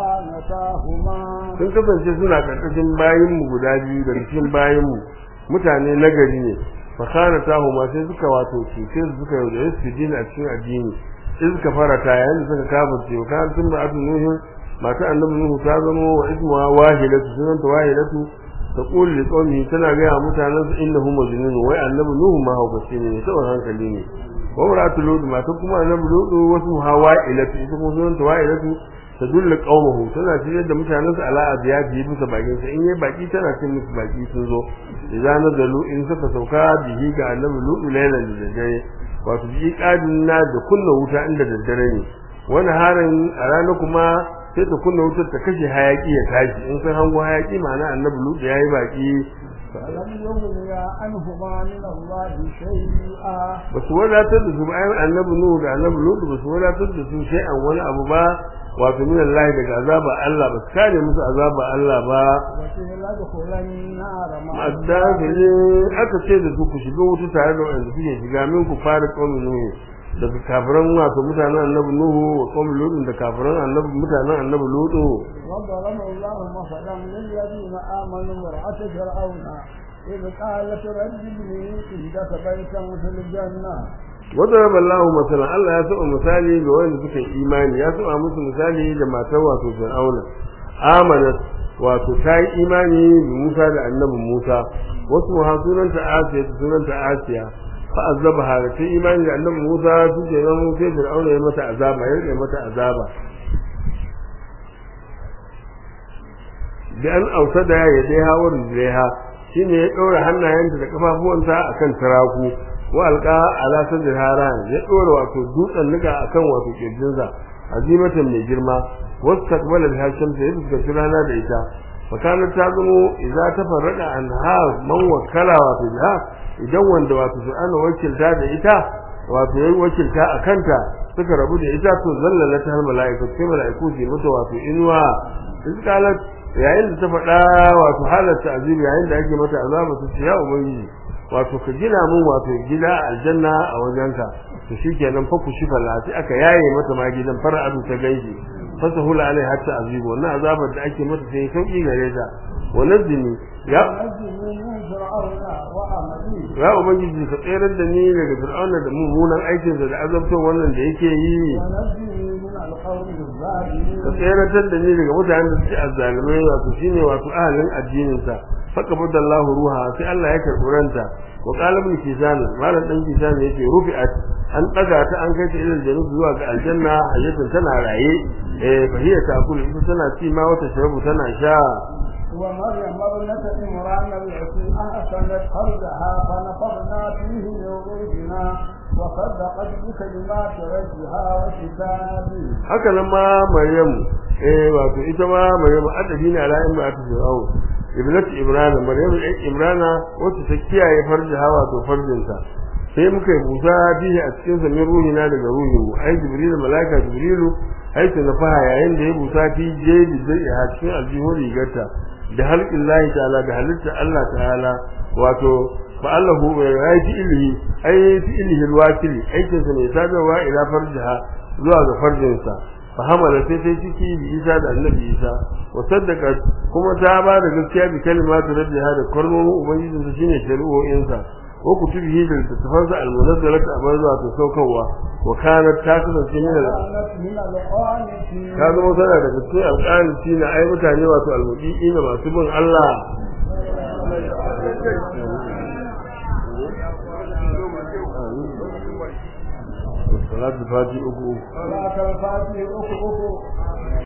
فخانتاهما sun kasance suna karkashin bayin mu guda biyu da cikin bayin mu mutane nagari ne fa karata huma sai suka wato cuce su suka yaudare su din a cikin addini sai suka farata yayin da suka kafirce wa kan tun ba'atu Nuhu matar Annabi Nuhu ta zama wa ismuha wahilatu sunanta wahilatu taqul li qawmi tana ga mutanen su innahu majnun wai Annabi Nuhu ma haukaci ne saboda hankali ne wa maratu lut mata kuma Annabi Lut wasu hawailatu ita kuma sunanta wahilatu tadulla qaumahu tana ciyar da mutanen su ala abiyati bisa bakin sa in yayi baki tana cin musu baki sun zo idan nazalu in suka sauka bihi ga Annabi Lut lailan da dare wato bi kadin na da kunna wuta inda daddare ne wani harin a rana kuma sai ta kunna wutar ta kashe hayaki ya tashi in sun hango hayaki ma'ana annabi lut ya yi baki فلم يغنيا عنهما من الله شيئا ba su wadatar da su ba ayyar annabi nuhu da annabi lut ba su wadatar da su sai an wani abu ba wato min Allah daga azaba Allah ba su kare musu azaba Allah ba وقيل ادخلا النار مع addakili aka ce da su ku shiga wuta tare da wanda suke shiga min ku fara qaumin nuhu daga kafiran wato mutanen annabi nuhu wa qaumin lut da kafiran annabi mutanen annabi lut وضرب الله مثلا للذين آمنوا امرأة فرعون إذ قالت رب ابن لي عندك بيتا في الجنة وضرب الله مثلا Allah ya saba misali ga wanda suka yi imani ya saba musu misali da matar wato Fir'auna amanat wato ta yi imani da Musa da annabi Musa wasu ha sunanta Asiya sunanta Asiya fa azabaha da ta yi imani da annabi Musa su ke nan sai Fir'auna ya mata azaba ya rike mata azaba da an ausada ya dai hawar zaiha shine ya ɗora hannayenta da kafafuwanta akan taraku wa alqa ala sadri haran ya ɗora wato dutsen niga akan wato kirjinsa azimatan mai girma wastaqbala biha shamsa ya fuskaci rana da ita fakanar ta zamo idza tafarraqa anha man wakkala wato biha idan wanda wato su ana wakilta da ita wato yayi wakilta a kanta suka rabu da ita to zallala ta mala'iku sai mala'iku su mata wato inuwa iskalat yayin da ta faɗa wato halatta azibi yayin da ake mata azaba ta ce ya ubangiji wato ka gina mun wato gida aljanna a wajenka to shikenan fa ku shi falati aka yaye mata ma gidan fara'adu ta gaiji fasahula alai hatta azibu wannan azabar da ake mata sai sauki gare ta wannan zini ya ونجني من فرعون وعمله ya ubangiji ka tsere da ni daga fir'auna da mummunan aikinsa da azabtar wannan da yake yi ونجني من القوم الظالمين ka tseratar da ni daga mutanen da suke azzalumai wato shine wato ahalin addinin sa faka budallahu ruha sai Allah ya karɓi ranta wa qala ibn kisan malam dan kisan yace rufi'at an daga ta an kai ta ilal jannah zuwa ga aljanna hayyatun tana raye eh fahiya ta kullu ita tana ci ma wata sharabu tana sha ومريم ابنة عمران التي أحسنت فرجها فنفخنا فيه من روحنا وصدقت بكلمات ربها وكتابه haka nan ma maryam eh wato ita ma maryam adabi ne ala imma ta fir'aun ibnatu imrana maryam ɗan imrana wacce ta kiyaye farji hawa to farjinta sai muka yi busa bihi a cikin sa min ruhina daga ruhin mu ai jibril malaika jibrilu ai ta nafaha yayin da ya busa fi jebi zai a cikin aljihun rigarta da halqin lahi ta'ala da halitta Allah ta'ala wato fa Allahu ya yi ilhi ai fi ilhi alwakili aikin sa ne sadarwa ila farjiha zuwa ga farjinsa fa hamala sai sai ciki bi Isa da Annabi Isa wa saddaka kuma ta ba da gaskiya bi kalimatu rabbiha da kalmomin ubangijin sa shine shari'o'insa wa kutubihi da tafansa almunazzalatu amma zuwa ta saukarwa wa kanat ta kasance min al كانت من القانتين ta zama tana daga cikin alƙalci na ai mutane wato almudi'i na masu bin Allah salatu fati uku صلاة الفاتحة أخو أخو